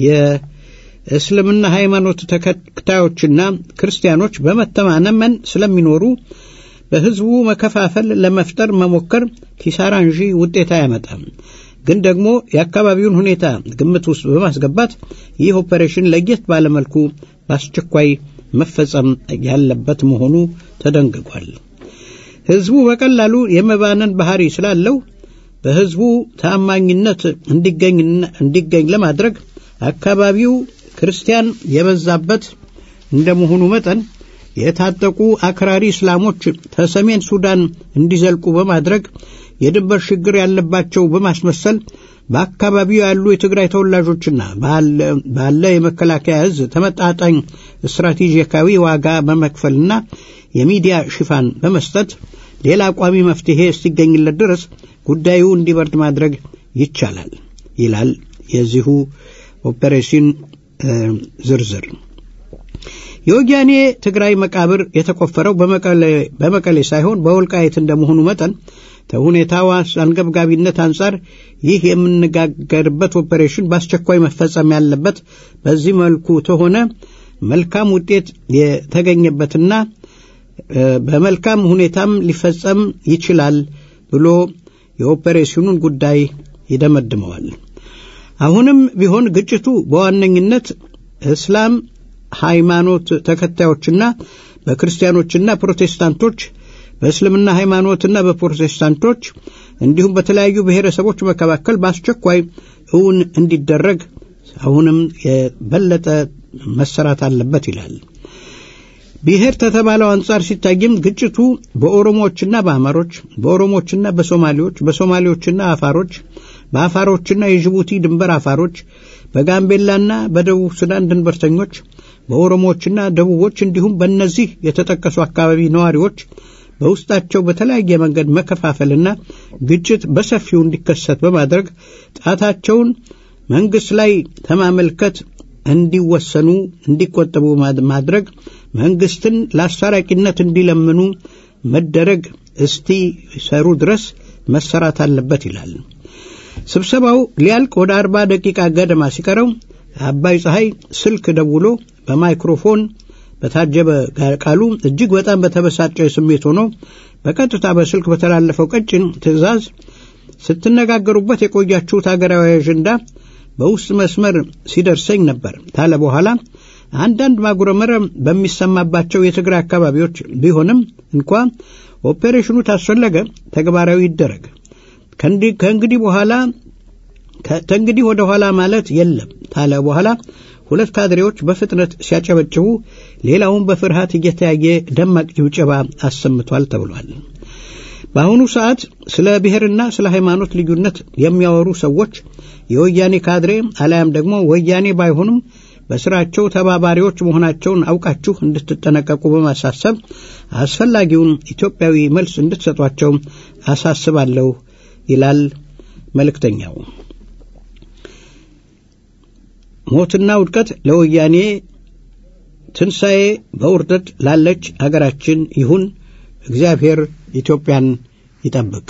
የእስልምና ሃይማኖት ተከታዮችና ክርስቲያኖች በመተማመን ስለሚኖሩ በህዝቡ መከፋፈል ለመፍጠር መሞከር ኪሳራ እንጂ ውጤት አያመጣም። ግን ደግሞ የአካባቢውን ሁኔታ ግምት ውስጥ በማስገባት ይህ ኦፐሬሽን ለየት ባለመልኩ በአስቸኳይ መፈጸም ያለበት መሆኑ ተደንግጓል። ህዝቡ በቀላሉ የመባነን ባህሪ ስላለው በህዝቡ ታማኝነት እንዲገኝ ለማድረግ አካባቢው ክርስቲያን የበዛበት እንደመሆኑ መጠን የታጠቁ አክራሪ እስላሞች ከሰሜን ሱዳን እንዲዘልቁ በማድረግ የድንበር ችግር ያለባቸው በማስመሰል በአካባቢው ያሉ የትግራይ ተወላጆችና ባለ የመከላከያ እዝ ተመጣጣኝ ስትራቴጂካዊ ዋጋ በመክፈልና የሚዲያ ሽፋን በመስጠት ሌላ ቋሚ መፍትሄ እስቲገኝለት ድረስ ጉዳዩ እንዲበርድ ማድረግ ይቻላል ይላል የዚሁ ኦፔሬሽን ዝርዝር። የወያኔ ትግራይ መቃብር የተቆፈረው በመቀሌ ሳይሆን በወልቃየት እንደመሆኑ መጠን ከሁኔታው አንገብጋቢነት አንጻር ይህ የምንነጋገርበት ኦፔሬሽን በአስቸኳይ መፈጸም ያለበት በዚህ መልኩ ተሆነ መልካም ውጤት የተገኘበትና በመልካም ሁኔታም ሊፈጸም ይችላል ብሎ የኦፔሬሽኑን ጉዳይ ይደመድመዋል። አሁንም ቢሆን ግጭቱ በዋነኝነት እስላም ሃይማኖት ተከታዮችና በክርስቲያኖችና ፕሮቴስታንቶች በእስልምና ሃይማኖትና በፕሮቴስታንቶች እንዲሁም በተለያዩ ብሔረሰቦች መካከል በአስቸኳይ እውን እንዲደረግ አሁንም የበለጠ መሰራት አለበት ይላል። ብሔር ከተባለው አንጻር ሲታይም ግጭቱ በኦሮሞዎችና በአማሮች፣ በኦሮሞዎችና በሶማሌዎች፣ በሶማሌዎችና አፋሮች፣ በአፋሮችና የጅቡቲ ድንበር አፋሮች፣ በጋምቤላና በደቡብ ሱዳን ድንበርተኞች፣ በኦሮሞዎችና ደቡቦች እንዲሁም በእነዚህ የተጠቀሱ አካባቢ ነዋሪዎች በውስጣቸው በተለያየ መንገድ መከፋፈልና ግጭት በሰፊው እንዲከሰት በማድረግ ጣታቸውን መንግሥት ላይ ተማመልከት እንዲወሰኑ እንዲቆጠቡ ማድረግ መንግሥትን ለአስታራቂነት እንዲለምኑ መደረግ እስቲ ሰሩ ድረስ መሰራት አለበት ይላል። ስብሰባው ሊያልቅ ወደ አርባ ደቂቃ ገደማ ሲቀረው አባይ ፀሐይ ስልክ ደውሎ በማይክሮፎን በታጀበ ቃሉ እጅግ በጣም በተበሳጨ ስሜት ሆኖ በቀጥታ በስልክ በተላለፈው ቀጭን ትዕዛዝ ስትነጋገሩበት የቆያችሁት ሀገራዊ አጀንዳ በውስጥ መስመር ሲደርሰኝ ነበር ታለ በኋላ አንዳንድ ማጉረመረም በሚሰማባቸው የትግራይ አካባቢዎች ቢሆንም እንኳ ኦፔሬሽኑ ታስፈለገ ተግባራዊ ይደረግ። ከእንግዲህ በኋላ ከእንግዲህ ወደ ኋላ ማለት የለም ታለ በኋላ ሁለት ካድሬዎች በፍጥነት ሲያጨበጭቡ፣ ሌላውን በፍርሃት እየተያየ ደማቅ ጭብጨባ አሰምቷል ተብሏል። በአሁኑ ሰዓት ስለ ብሔርና ስለ ሃይማኖት ልዩነት የሚያወሩ ሰዎች የወያኔ ካድሬ አሊያም ደግሞ ወያኔ ባይሆኑም በስራቸው ተባባሪዎች መሆናቸውን አውቃችሁ እንድትጠነቀቁ በማሳሰብ አስፈላጊውን ኢትዮጵያዊ መልስ እንድትሰጧቸው አሳስባለሁ ይላል መልእክተኛው። ሞትና ውድቀት ለወያኔ ትንሣኤ በውርደት ላለች አገራችን ይሁን። እግዚአብሔር ኢትዮጵያን ይጠብቅ።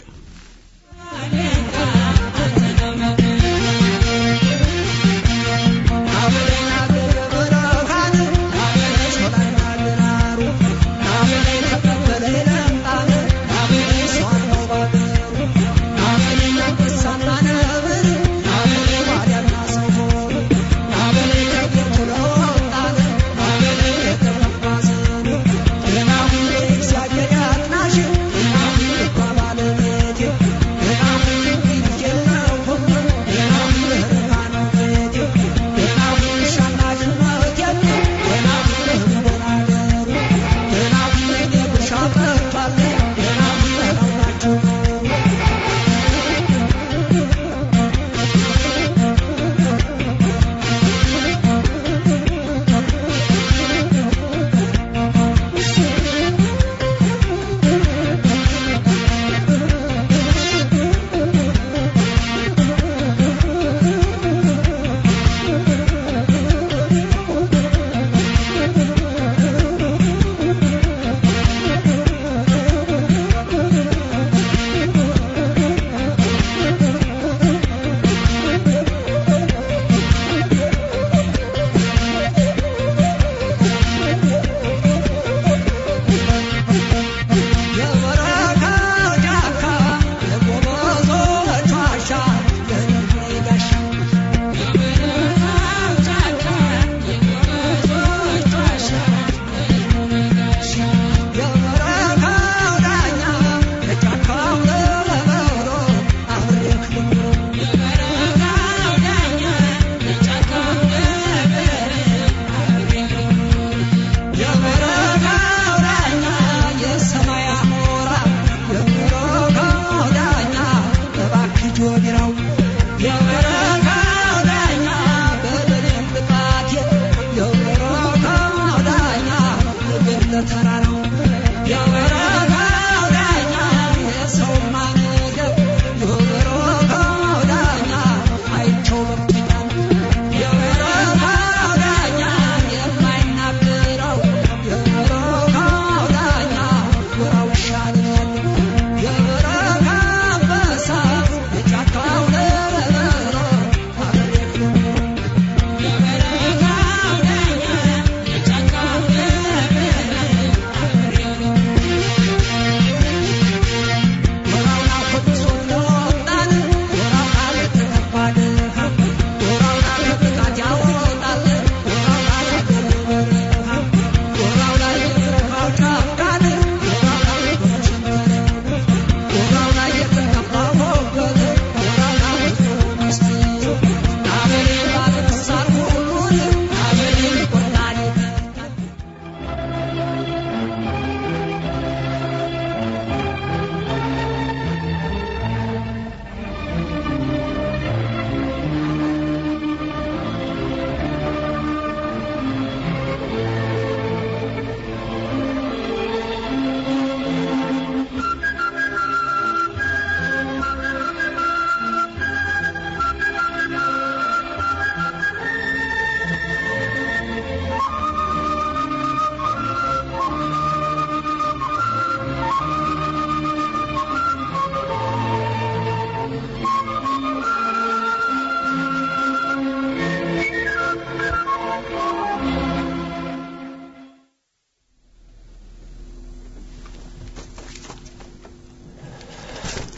Yeah.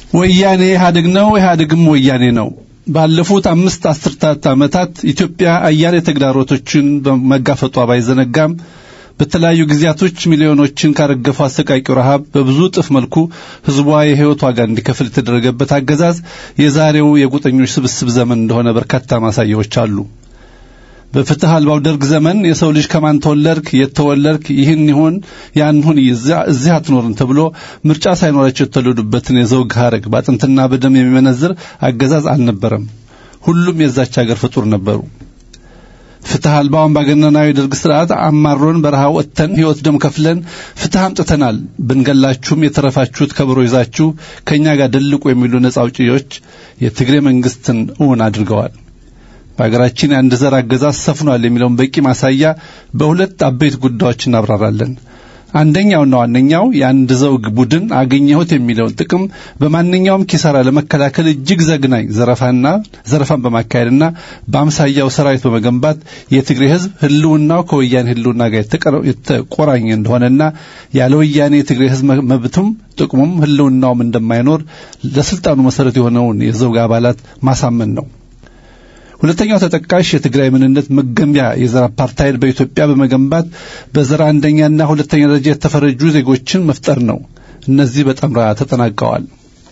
ወያኔ ኢህአዴግ ነው፣ ኢህአዴግም ወያኔ ነው። ባለፉት አምስት አስርታት ዓመታት ኢትዮጵያ አያሌ ተግዳሮቶችን በመጋፈጧ ባይዘነጋም በተለያዩ ጊዜያቶች ሚሊዮኖችን ካረገፈው አሰቃቂው ረሃብ በብዙ እጥፍ መልኩ ህዝቧ የህይወት ዋጋ እንዲከፍል የተደረገበት አገዛዝ የዛሬው የጎጠኞች ስብስብ ዘመን እንደሆነ በርካታ ማሳያዎች አሉ። በፍትህ አልባው ደርግ ዘመን የሰው ልጅ ከማን ተወለድክ፣ የት ተወለድክ፣ ይህን ይሁን ያን ሁን፣ እዚህ አትኖርም ተብሎ ምርጫ ሳይኖራቸው የተወለዱበትን የዘውግ ሐረግ በአጥንትና በደም የሚመነዝር አገዛዝ አልነበረም። ሁሉም የዛች ሀገር ፍጡር ነበሩ። ፍትህ አልባው አምባገነናዊ ደርግ ስርዓት አማሮን በረሃ ወጥተን ህይወት ደም ከፍለን ፍትህ አምጥተናል፣ ብንገላችሁም የተረፋችሁት ከበሮ ይዛችሁ ከእኛ ጋር ደልቁ የሚሉ ነጻ አውጪዎች የትግሬ መንግስትን እውን አድርገዋል። በሀገራችን የአንድ ዘር አገዛዝ ሰፍኗል የሚለውን በቂ ማሳያ በሁለት አበይት ጉዳዮች እናብራራለን። አንደኛውና ዋነኛው የአንድ ዘውግ ቡድን አገኘሁት የሚለውን ጥቅም በማንኛውም ኪሳራ ለመከላከል እጅግ ዘግናኝ ዘረፋና ዘረፋን በማካሄድና በአምሳያው ሰራዊት በመገንባት የትግሬ ህዝብ ህልውናው ከወያኔ ህልውና ጋር የተቆራኘ እንደሆነና ያለ ወያኔ የትግሬ ህዝብ መብቱም ጥቅሙም ህልውናውም እንደማይኖር ለስልጣኑ መሰረት የሆነውን የዘውግ አባላት ማሳመን ነው። ሁለተኛው ተጠቃሽ የትግራይ ምንነት መገንቢያ የዘር አፓርታይድ በኢትዮጵያ በመገንባት በዘር አንደኛና ሁለተኛ ደረጃ የተፈረጁ ዜጎችን መፍጠር ነው። እነዚህ በጠምራ ተጠናቀዋል።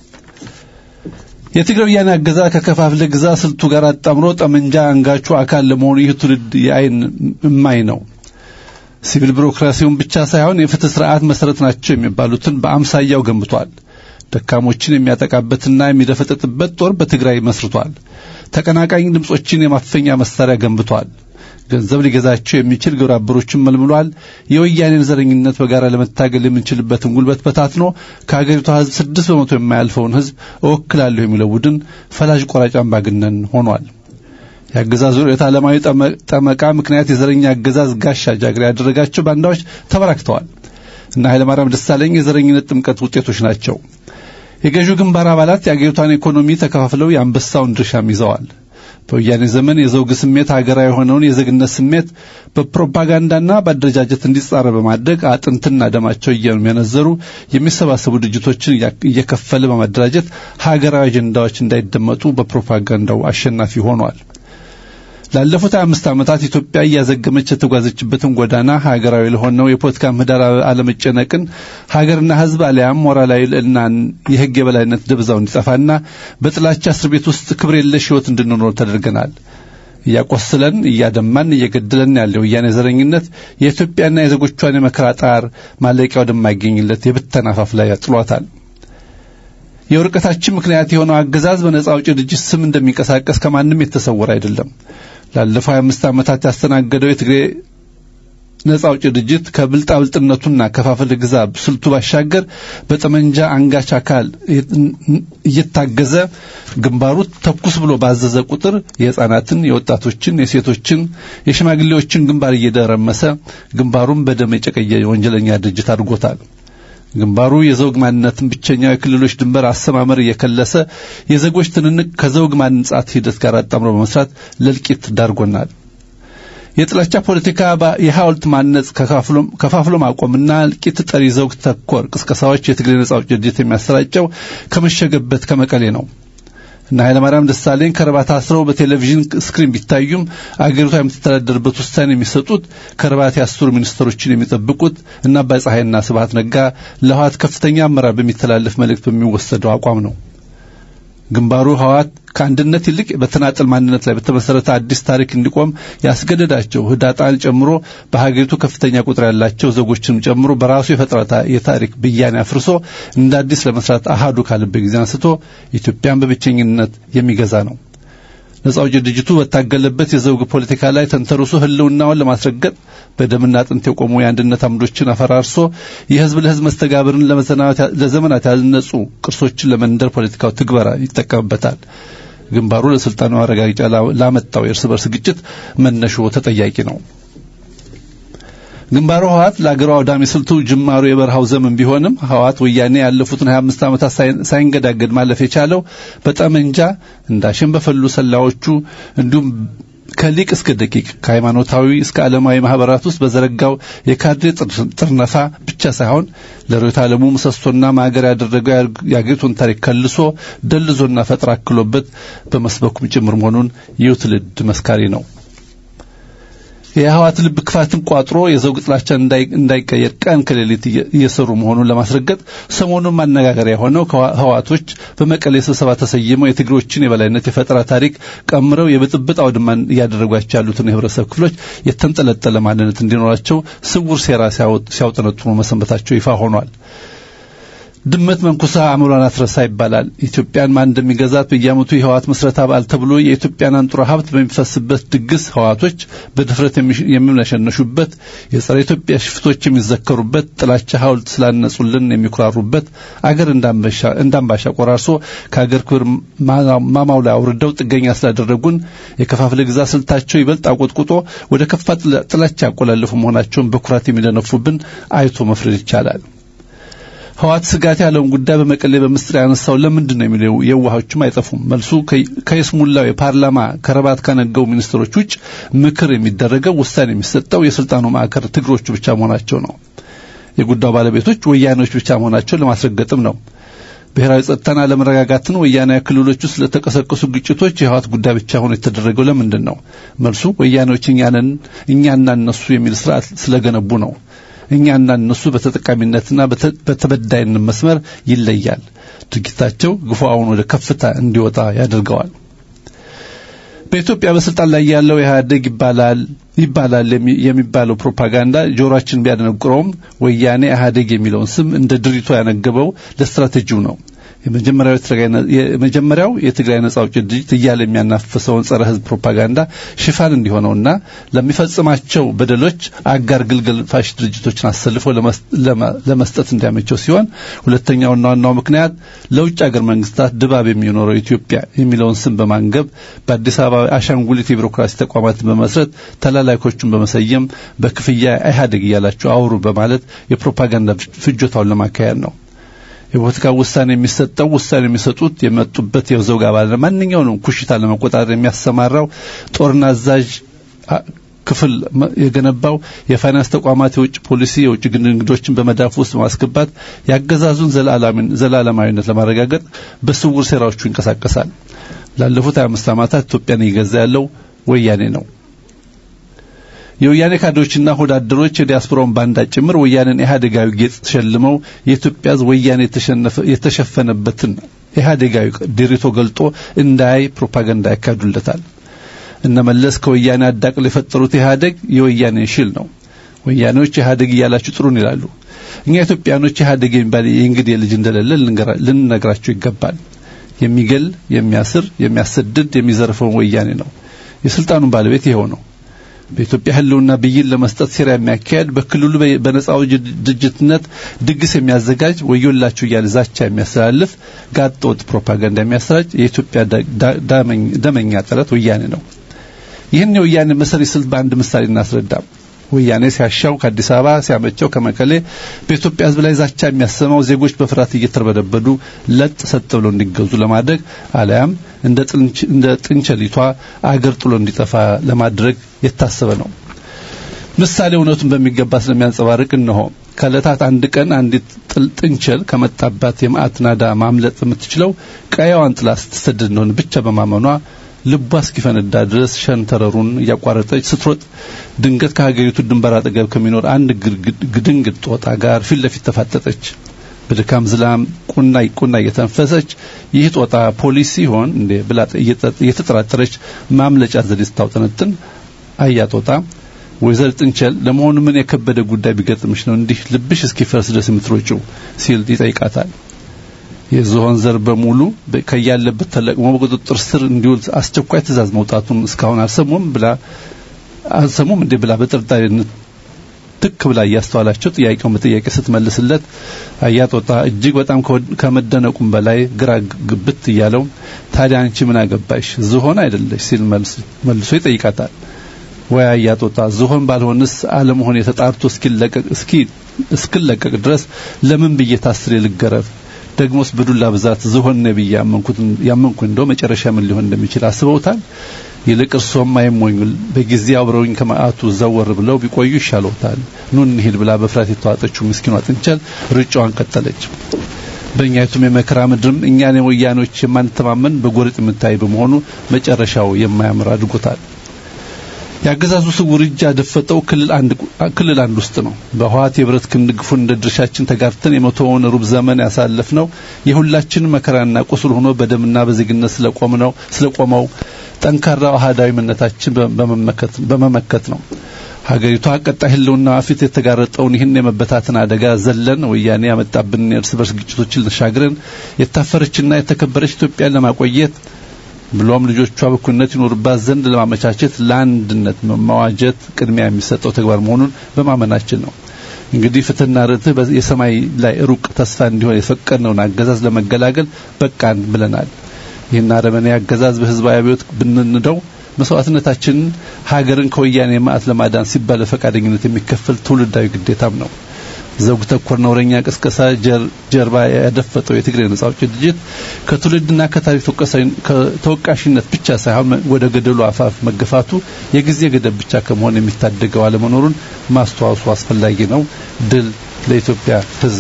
የትግራይ ወያኔ አገዛዝ ከከፋፍለ ግዛ ስልቱ ጋር አጣምሮ ጠመንጃ አንጋቹ አካል ለመሆኑ ይህ ትውልድ የአይን እማኝ ነው። ሲቪል ቢሮክራሲውን ብቻ ሳይሆን የፍትህ ስርዓት መሰረት ናቸው የሚባሉትን በአምሳያው ገንብቷል። ደካሞችን የሚያጠቃበትና የሚደፈጠጥበት ጦር በትግራይ መስርቷል። ተቀናቃኝ ድምጾችን የማፈኛ መሳሪያ ገንብቷል። ገንዘብ ሊገዛቸው የሚችል ግብረ አበሮችን መልምሏል። የወያኔን ዘረኝነት በጋራ ለመታገል የምንችልበትን ጉልበት በታትኖ ከሀገሪቷ ሕዝብ ስድስት በመቶ የማያልፈውን ሕዝብ እወክላለሁ የሚለው ቡድን ፈላጅ ቆራጭ አምባገነን ሆኗል። የአገዛዙ ርዕዮተ ዓለማዊ ጠመቃ ምክንያት የዘረኛ አገዛዝ ጋሻ ጃግሬ ያደረጋቸው ባንዳዎች ተበራክተዋል እና ኃይለማርያም ደሳለኝ የዘረኝነት ጥምቀት ውጤቶች ናቸው። የገዢው ግንባር አባላት የአገሪቷን ኢኮኖሚ ተከፋፍለው የአንበሳውን ድርሻም ይዘዋል። በወያኔ ዘመን የዘውግ ስሜት ሀገራዊ የሆነውን የዜግነት ስሜት በፕሮፓጋንዳና በአደረጃጀት እንዲጻረ በማድረግ አጥንትና ደማቸው እየመነዘሩ የሚሰባሰቡ ድርጅቶችን እየከፈለ በማደራጀት ሀገራዊ አጀንዳዎች እንዳይደመጡ በፕሮፓጋንዳው አሸናፊ ሆኗል። ላለፉት አምስት ዓመታት ኢትዮጵያ እያዘገመች የተጓዘችበትን ጎዳና ሀገራዊ ለሆነው የፖለቲካ ምህዳር አለመጨነቅን ሀገርና ሕዝብ አሊያም ሞራላዊ ልዕልናን የሕግ የበላይነት ደብዛው እንዲጠፋና በጥላቻ እስር ቤት ውስጥ ክብር የለሽ ሕይወት እንድንኖር ተደርገናል። እያቆስለን እያደማን እየገደለን ያለው ወያኔ ዘረኝነት የኢትዮጵያና የዜጎቿን የመከራ ጣር ማለቂያ ወደማይገኝለት የብተና አፋፍ ላይ ጥሏታል። የውርቀታችን ምክንያት የሆነው አገዛዝ በነጻ አውጪ ድርጅት ስም እንደሚንቀሳቀስ ከማንም የተሰወረ አይደለም። ላለፈው 25 ዓመታት ያስተናገደው የትግሬ ነጻ አውጪ ድርጅት ከብልጣብልጥነቱና ከፋፍል ግዛ ስልቱ ባሻገር በጠመንጃ አንጋች አካል እየታገዘ ግንባሩ ተኩስ ብሎ ባዘዘ ቁጥር የሕፃናትን፣ የወጣቶችን፣ የሴቶችን፣ የሽማግሌዎችን ግንባር እየደረመሰ ግንባሩን በደም የጨቀየ ወንጀለኛ ድርጅት አድርጎታል። ግንባሩ የዘውግ ማንነትን ብቸኛው የክልሎች ድንበር አሰማመር እየከለሰ የዜጎች ትንንቅ ከዘውግ ማንጻት ሂደት ጋር አጣምሮ በመስራት ለእልቂት ዳርጎናል። የጥላቻ ፖለቲካ የሐውልት ማነጽ ከፋፍሎ ማቆምና እልቂት ጠሪ ዘውግ ተኮር ቅስቀሳዎች የትግሬ ነጻ አውጪ ድርጅት የሚያሰራጨው ከመሸገበት ከመቀሌ ነው እና ኃይለማርያም ደሳለኝ ከረባት አስረው በቴሌቪዥን ስክሪን ቢታዩም አገሪቷ የምትተዳደርበት ውሳኔ የሚሰጡት ከረባት ያስሩ ሚኒስትሮችን የሚጠብቁት እና አባይ ፀሐይና ስብሐት ነጋ ለህዋት ከፍተኛ አመራር በሚተላለፍ መልእክት በሚወሰደው አቋም ነው። ግንባሩ ህዋት ከአንድነት ይልቅ በተናጠል ማንነት ላይ በተመሰረተ አዲስ ታሪክ እንዲቆም ያስገደዳቸው ህዳጣን ጨምሮ በሀገሪቱ ከፍተኛ ቁጥር ያላቸው ዜጎችንም ጨምሮ በራሱ የፈጠራ የታሪክ ብያኔ አፍርሶ እንደ አዲስ ለመስራት አሃዱ ካለበት ጊዜ አንስቶ ኢትዮጵያን በብቸኝነት የሚገዛ ነው። ነጻ አውጪ ድርጅቱ በታገለበት የዘውግ ፖለቲካ ላይ ተንተርሶ ህልውናውን ለማስረገጥ በደምና አጥንት የቆሙ የአንድነት አምዶችን አፈራርሶ የህዝብ ለህዝብ መስተጋብርን ለዘመናት ያልነጹ ቅርሶችን ለመንደር ፖለቲካው ትግበራ ይጠቀምበታል። ግንባሩ ለስልጣኑ ማረጋገጫ ላመጣው የእርስ በርስ ግጭት መነሾ ተጠያቂ ነው። ግንባሩ ህዋት ለአገሩ አውዳሚ ስልቱ ጅማሩ የበረሃው ዘመን ቢሆንም ህዋት ወያኔ ያለፉትን 25 ዓመታት ሳይንገዳገድ ማለፍ የቻለው በጠመንጃ እንዳሸን በፈሉ ሰላዮቹ እንዲሁም ከሊቅ እስከ ደቂቅ ከሃይማኖታዊ እስከ ዓለማዊ ማህበራት ውስጥ በዘረጋው የካድሬ ጥርነፋ ብቻ ሳይሆን ለርዕዮተ ዓለሙ ምሰሶና ማገር ያደረገው የአገሪቱን ታሪክ ከልሶ ደልዞና ፈጠራ አክሎበት በመስበኩም ጭምር መሆኑን ይህ ትውልድ መስካሪ ነው። የህዋት ልብ ክፋትን ቋጥሮ የዘውግ ጥላቻ እንዳይቀየር ቀን ከሌሊት እየሰሩ መሆኑን ለማስረገጥ ሰሞኑን ማነጋገሪያ የሆነው ህዋቶች በመቀሌ ስብሰባ ተሰይመው የትግሮችን የበላይነት የፈጠራ ታሪክ ቀምረው የብጥብጥ አውድማን እያደረጓቸው ያሉትን የህብረተሰብ ክፍሎች የተንጠለጠለ ማንነት እንዲኖራቸው ስውር ሴራ ሲያውጠነጥኑ መሰንበታቸው ይፋ ሆኗል። ድመት መንኩሳ አእምሯን አትረሳ ይባላል። ኢትዮጵያን ማን እንደሚገዛት በየዓመቱ የህዋት ምስረታ በዓል ተብሎ የኢትዮጵያን አንጡራ ሀብት በሚፈስበት ድግስ ህዋቶች በድፍረት የሚምነሸነሹበት፣ የጸረ ኢትዮጵያ ሽፍቶች የሚዘከሩበት፣ ጥላቻ ሐውልት ስላነጹልን የሚኩራሩበት፣ አገር እንዳንባሻ ቆራርሶ ከአገር ክብር ማማው ላይ አውርደው ጥገኛ ስላደረጉን የከፋፍለ ግዛ ስልታቸው ይበልጥ አቆጥቁጦ ወደ ከፋ ጥላቻ ያቆላለፉ መሆናቸውን በኩራት የሚደነፉብን አይቶ መፍረድ ይቻላል። ህዋት ስጋት ያለውን ጉዳይ በመቀሌ በምስጢር ያነሳው ለምንድን ነው የሚለው የዋሆችም አይጠፉም። መልሱ ከይስሙላው የፓርላማ ከረባት ካነገው ሚኒስትሮች ውጭ ምክር የሚደረገው ውሳኔ የሚሰጠው የስልጣኑ ማዕከል ትግሮቹ ብቻ መሆናቸው ነው። የጉዳዩ ባለቤቶች ወያኔዎች ብቻ መሆናቸው ለማስረገጥም ነው። ብሔራዊ ጸጥታና አለመረጋጋትን ወያናዊ ክልሎች ውስጥ ለተቀሰቀሱ ግጭቶች የህዋት ጉዳይ ብቻ ሆኖ የተደረገው ለምንድን ነው? መልሱ ወያኔዎች እኛንን እኛና እነሱ የሚል ስርዓት ስለገነቡ ነው። እኛና እነሱ በተጠቃሚነትና በተበዳይነት መስመር ይለያል። ድርጊታቸው ግፉአውን ወደ ከፍታ እንዲወጣ ያደርገዋል። በኢትዮጵያ በስልጣን ላይ ያለው ኢህአዴግ ይባላል ይባላል የሚባለው ፕሮፓጋንዳ ጆሮአችን ቢያደነቁረውም ወያኔ ኢህአዴግ የሚለውን ስም እንደ ድሪቶ ያነገበው ለስትራቴጂው ነው። የመጀመሪያው የትግራይ ነጻ አውጪ ድርጅት እያለ የሚያናፍሰውን ጸረ ህዝብ ፕሮፓጋንዳ ሽፋን እንዲሆነውና ለሚፈጽማቸው በደሎች አጋር ግልገል ፋሽ ድርጅቶችን አሰልፎ ለመስጠት እንዲያመቸው ሲሆን ሁለተኛውና ዋናው ምክንያት ለውጭ አገር መንግስታት ድባብ የሚኖረው ኢትዮጵያ የሚለውን ስም በማንገብ በአዲስ አበባ አሻንጉሊት የቢሮክራሲ ተቋማትን በመስረት ተላላኪዎቹን በመሰየም በክፍያ ኢህአዴግ እያላቸው አውሩ በማለት የፕሮፓጋንዳ ፍጆታውን ለማካሄድ ነው። የፖለቲካ ውሳኔ የሚሰጠው ውሳኔ የሚሰጡት የመጡበት የዘውግ አባል ማንኛውንም ኩሽታ ለመቆጣጠር የሚያሰማራው ጦርና አዛዥ ክፍል የገነባው የፋይናንስ ተቋማት የውጭ ፖሊሲ የውጭ ንግዶችን በመዳፍ ውስጥ በማስገባት የአገዛዙን ዘላለማዊነት ለማረጋገጥ በስውር ሴራዎቹ ይንቀሳቀሳል። ላለፉት 25 ዓመታት ኢትዮጵያን እየገዛ ያለው ወያኔ ነው። የወያኔ ካድሬዎችና ሆዳደሮች የዲያስፖራውን ባንዳ ጭምር ወያኔን ኢህአዴጋዊ ጌጥ ተሸልመው የኢትዮጵያ ሕዝብ ወያኔ የተሸፈነበትን ኢህአዴጋዊ ድሪቶ ገልጦ እንዳያይ ፕሮፓጋንዳ ያካሂዱለታል። እነ መለስ ከወያኔ አዳቅሎ የፈጠሩት ኢህአዴግ የወያኔ ሽል ነው። ወያኔዎች ኢህአዴግ እያላችሁ ጥሩን ይላሉ። እኛ ኢትዮጵያኖች ኢህአዴግ የሚባል የእንግዲህ ልጅ እንደሌለ ልንነግራቸው ይገባል። የሚገል፣ የሚያስር፣ የሚያሰድድ፣ የሚዘርፈውን ወያኔ ነው። የስልጣኑን ባለቤት ይኸው ነው። በኢትዮጵያ ህልውና ብይን ለመስጠት ሴራ የሚያካሄድ በክልሉ በነጻው ድርጅትነት ድግስ የሚያዘጋጅ ወዮላችሁ እያለ ዛቻ የሚያስተላልፍ ጋጠወጥ ፕሮፓጋንዳ የሚያሰራጭ የኢትዮጵያ ደመኛ ጠላት ወያኔ ነው። ይህን የወያኔ መሰሪ ስልት በአንድ ምሳሌ እናስረዳም። ወያኔ ሲያሻው ከአዲስ አበባ ሲያመቸው ከመቀሌ በኢትዮጵያ ህዝብ ላይ ዛቻ የሚያሰማው ዜጎች በፍርሃት እየተርበደበዱ ለጥ ሰጥ ብለው እንዲገዙ ለማድረግ አለያም እንደ ጥንቸሊቷ አገር ጥሎ እንዲጠፋ ለማድረግ የታሰበ ነው። ምሳሌ እውነቱን በሚገባ ስለሚያንጸባርቅ እነሆ ከዕለታት አንድ ቀን አንዲት ጥንቸል ከመጣባት የመዓት ናዳ ማምለጥ የምትችለው ቀያዋን ጥላ ስትሰደድ እንደሆነ ብቻ በማመኗ ልቧ እስኪፈነዳ ድረስ ሸንተረሩን እያቋረጠች ስትሮጥ ድንገት ከሀገሪቱ ድንበር አጠገብ ከሚኖር አንድ ግድንግድ ጦጣ ጋር ፊት ለፊት ተፋጠጠች። በድካም ዝላም ቁና ቁና እየተንፈሰች ይህ ጦጣ ፖሊስ ሲሆን እንዴ ብላ እየተጠራጠረች ማምለጫ ዘዴ ስታውጠነጥን አያ ጦጣ ወይዘር ጥንቸል ለመሆኑ ምን የከበደ ጉዳይ ቢገጥምሽ ነው እንዲህ ልብሽ እስኪፈርስ ድረስ የምትሮጪው ሲል ይጠይቃታል። የዝሆን ዘር በሙሉ ከያለበት ተለቅሞ በቁጥጥር ስር እንዲውል አስቸኳይ ትእዛዝ መውጣቱን እስካሁን አልሰሙም ብላ አልሰሙም እንዴ ብላ በጥርጣሬነት ትክ ብላ እያስተዋላቸው ጥያቄውን በጥያቄ ስትመልስለት አያጦጣ እጅግ በጣም ከመደነቁም በላይ ግራ ግብት እያለው ታዲያ አንቺ ምን አገባሽ ዝሆን አይደለሽ ሲል መልሶ ይጠይቃታል። ወይ አያጦጣ ዝሆን ባልሆንስ አለመሆን የተጣርቶ እስኪለቀቅ እስኪ እስክለቀቅ ድረስ ለምን ብዬ ታስሬ ልገረፍ? ደግሞስ በዱላ ብዛት ዝሆን ነብይ ያመንኩት ያመንኩ እንደው መጨረሻ ምን ሊሆን እንደሚችል አስበውታል? ይልቅ እርሶም አይሞኙል በጊዜ አብረውኝ ከመዓቱ ዘወር ብለው ቢቆዩ ይሻለውታል ኑ እንሂድ ብላ በፍርሃት የተዋጠችው ምስኪኗ ጥንቸል ሩጫዋን ቀጠለች በእኛይቱም የመከራ ምድርም እኛን ወያኖች የማንተማመን በጎረጥ የምታይ በመሆኑ መጨረሻው የማያምር አድርጎታል የአገዛዙ ስውር እጅ ያደፈጠው ክልል አንድ ክልል አንድ ውስጥ ነው። በህዋት የብረት ክንድ ግፉን እንደ ድርሻችን ተጋርተን የመቶውን ሩብ ዘመን ያሳለፍነው የሁላችን መከራና ቁስል ሆኖ በደምና በዜግነት ስለቆምነው ስለቆመው ጠንካራ አህዳዊ ምነታችን በመመከት በመመከት ነው። ሀገሪቷ ቀጣይ ህልውና ፊት የተጋረጠውን ይህን የመበታትን አደጋ ዘለን ወያኔ ያመጣብንን የእርስ በርስ ግጭቶችን ተሻግረን የታፈረችና የተከበረች ኢትዮጵያን ለማቆየት ብሎም ልጆቿ በኩልነት ይኖርባት ዘንድ ለማመቻቸት ለአንድነት መዋጀት ቅድሚያ የሚሰጠው ተግባር መሆኑን በማመናችን ነው። እንግዲህ ፍትህና ርትዕ የሰማይ ላይ ሩቅ ተስፋ እንዲሆን የፈቀድነውን አገዛዝ ለመገላገል በቃን ብለናል። ይህን አረመኔ አገዛዝ በህዝባዊ አብዮት ብንንደው መስዋዕትነታችንን ሀገርን ከወያኔ ማዕት ለማዳን ሲባል በፈቃደኝነት የሚከፈል ትውልዳዊ ግዴታም ነው። ዘውግ ተኮር ነውረኛ ቅስቀሳ ጀርባ ያደፈጠው የትግሬ ነጻ አውጪ ድርጅት ከትውልድና ከታሪክ ተወቃሽነት ብቻ ሳይሆን ወደ ገደሉ አፋፍ መገፋቱ የጊዜ ገደብ ብቻ ከመሆን የሚታደገው አለመኖሩን ማስተዋወሱ አስፈላጊ ነው። ድል ለኢትዮጵያ ሕዝብ።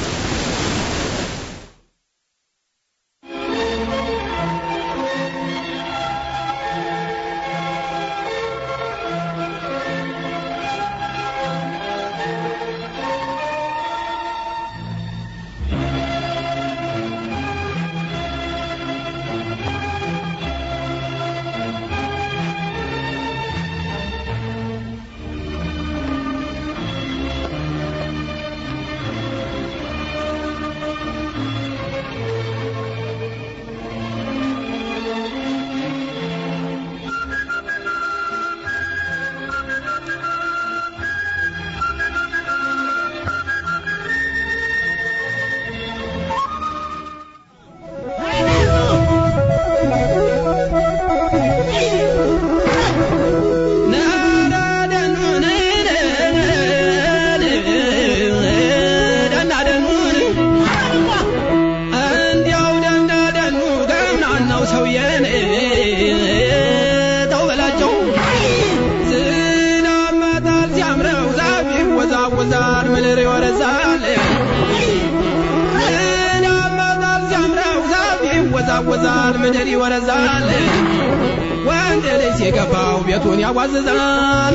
ይወዛወዛል ምድር ይወረዛል ወንድ ልጅ የገባው ቤቱን ያዋዝዛል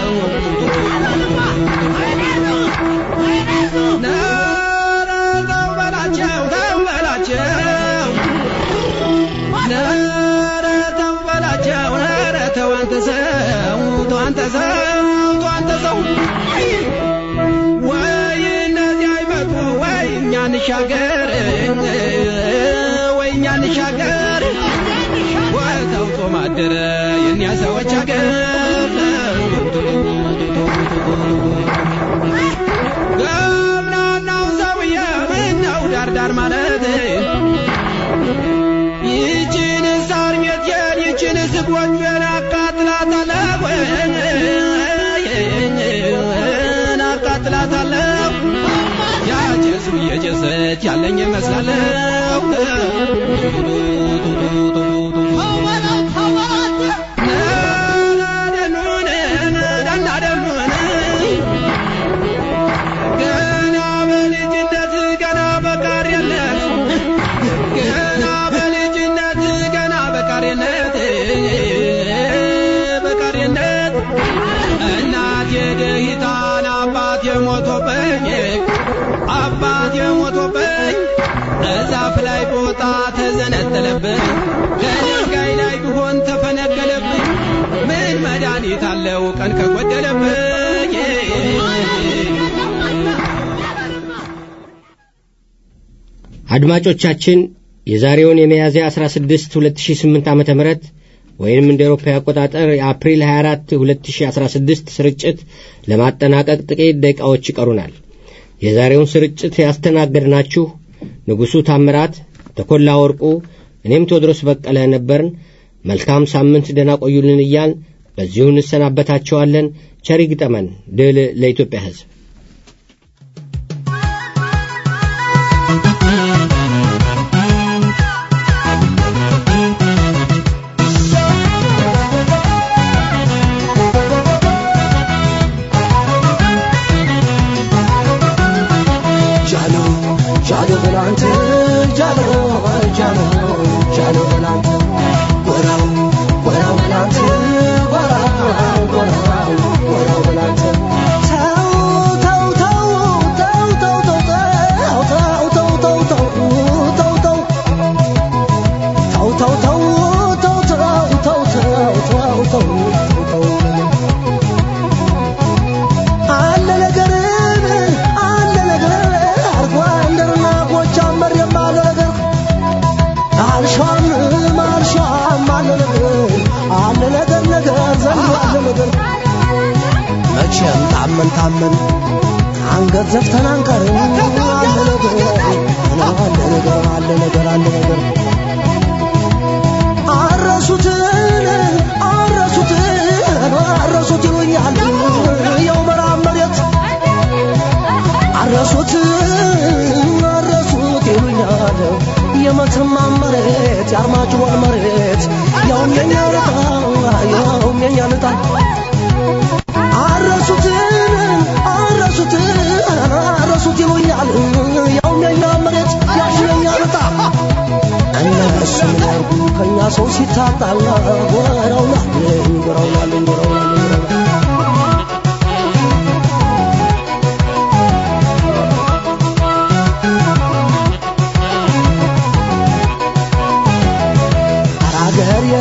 ኧረ ተው በላቸው ተው በላቸው ኧረ ተው በላቸው ኧረ ተው አንተ ሰው ተው አንተ ሰው ተው አንተ ሰው ወይ እነዚህ አይመጡ ወይ እኛ እንሻገር ወይ እኛ እንሻገር ወይ ተውጦ ማደረ የእኛ ሰዎች አገር ገብናናው ሰውዬ ምነው ዳርዳር ማለት ይችን ሳር ቤቴን ይችን ስጎጆን አቃጥላታለሁ አቃጥላታለሁ ያጨሱ እየጨሰች ያለኝ ይመስላለሁ ገና በልጅነት ገና በቃሪነት ገና በልጅነት ገና በቃሪነት በቃሪነት እናቴ ደሂታን አባት የሞቶብኝ አባት የሞቶብኝ እዛፍ ላይ ቦታ ተዘነጠለብኝ ከድንጋይ ላይ ቢሆን ተፈነቀለብኝ ምን መድኃኒት አለው ቀን ከጎደለብኝ አድማጮቻችን የዛሬውን የሚያዝያ 16 2008 ዓ ም ወይም እንደ ኤሮፓ አቆጣጠር የአፕሪል 24 2016 ስርጭት ለማጠናቀቅ ጥቂት ደቂቃዎች ይቀሩናል። የዛሬውን ስርጭት ያስተናገድናችሁ ንጉሡ ታምራት፣ ተኮላ ወርቁ፣ እኔም ቴዎድሮስ በቀለ ነበርን። መልካም ሳምንት ደህና ቆዩልን እያል በዚሁ እንሰናበታቸዋለን። ቸር ይግጠመን። ድል ለኢትዮጵያ ሕዝብ። Thank ታመን ታመን አንገት ዘፍተን አንቀርም አለ ነገር አለ ነገር አለ ነገር አለ ነገር አረሱትን አረሱትን አረሱት ይሉኛል የው መራብ መሬት አረሱት አረሱት ይሉኛል የመተማ መሬት የአርማጭሆን መሬት ያውም የኛ ልጣ ያውም የኛ ልጣ አረሱት አረሱት አረሱት ይሉኛል ያውም የኛ መሬት ያውም የኛ ልጣ እነሱ ምን ያርጉ ከእኛ ሰው ሲታጣ ጎረውናል ጎረውናል ጎረውናል አራገሬ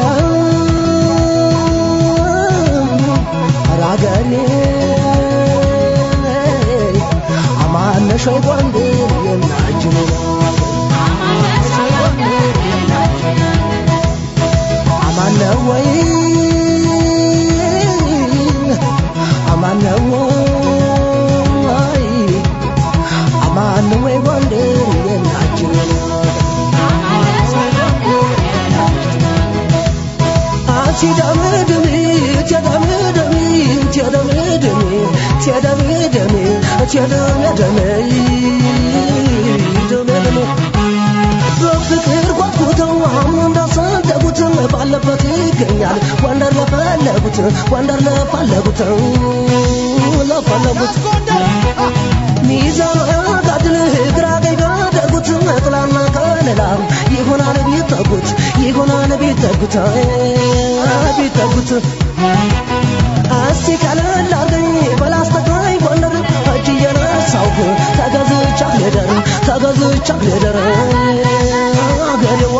አራገሬ አማነሽ ወይ ጎንደር የናጅን አማነ ወይ አማነ ወይ አማነ ወይ ጎንደር የናጅን ትደምድሚ ትደምድሚ ትደምድሚ ትደምድሚ ትደምድሚ ድምድሚ በፍቅር ጓጉተው አሁን እንዳሰደጉት ባለበት ይገኛል ጎንደር ለፈለጉት ጎንደር ለፈለጉት ለፈለጉት ሚዛን ጋድል ግራ ቀኝ ጋደጉት ጥላና ከለላ ይሆናል ቢጠጉት ይሆናል ቢጠጉት ቢጠጉት እስቲ ቀለል አርገኝ በላስተቃኝ ጎንደር እጅ እየነሳውክ ተገዝቻ ልደር ተገዝቻ ልደር አገሬዋ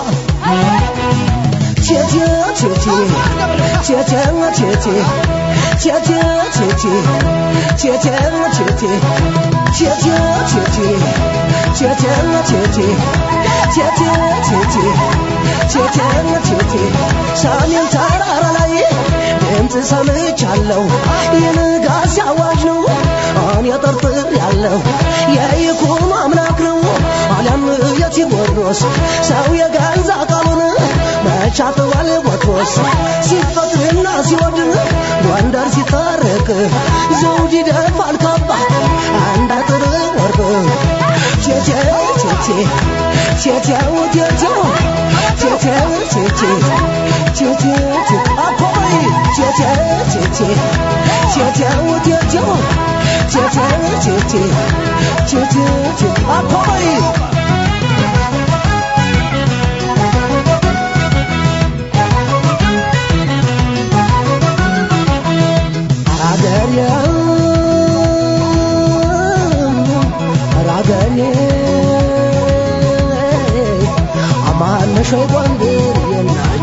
ቴቴ ቴቴ ቴቴ ቴቴ ቴቴ ቴቴ ቴቴ ቴቴ ቴቴ ቴቴ ቴቴ ቴቴ ቴቴ ቴቴ ቴቴ ቴቴ ሰሜን ተራራ ላይ ድምፅ ሰምቻለሁ የንጋት አዋጅ ነው እኔ ጠርጥር ያለው የይኩኖ አምላክ ነው አሊያም የቴዎድሮስ ሰው የገዛ ቃሉን መቻተዋል ቦትሮስ ሲፈጥርና ሲወድን ጎንደር ሲታረቅ ዘውድ ይደፋል ካባ አንድ አጥር ወርቅ ቴቴው ቴቴ ቴቴው ቴቴው ቴቴው ቴቴ ቴቴው ቴቴ አኮይ ቴቴው ቴቴ ቴቴው ቴቴው ቴቴው ቴቴ ቴቴው ቴቴ አኮይ አራገሬ አራገሬ አማነሽ ወይ ጎንደር የናጅ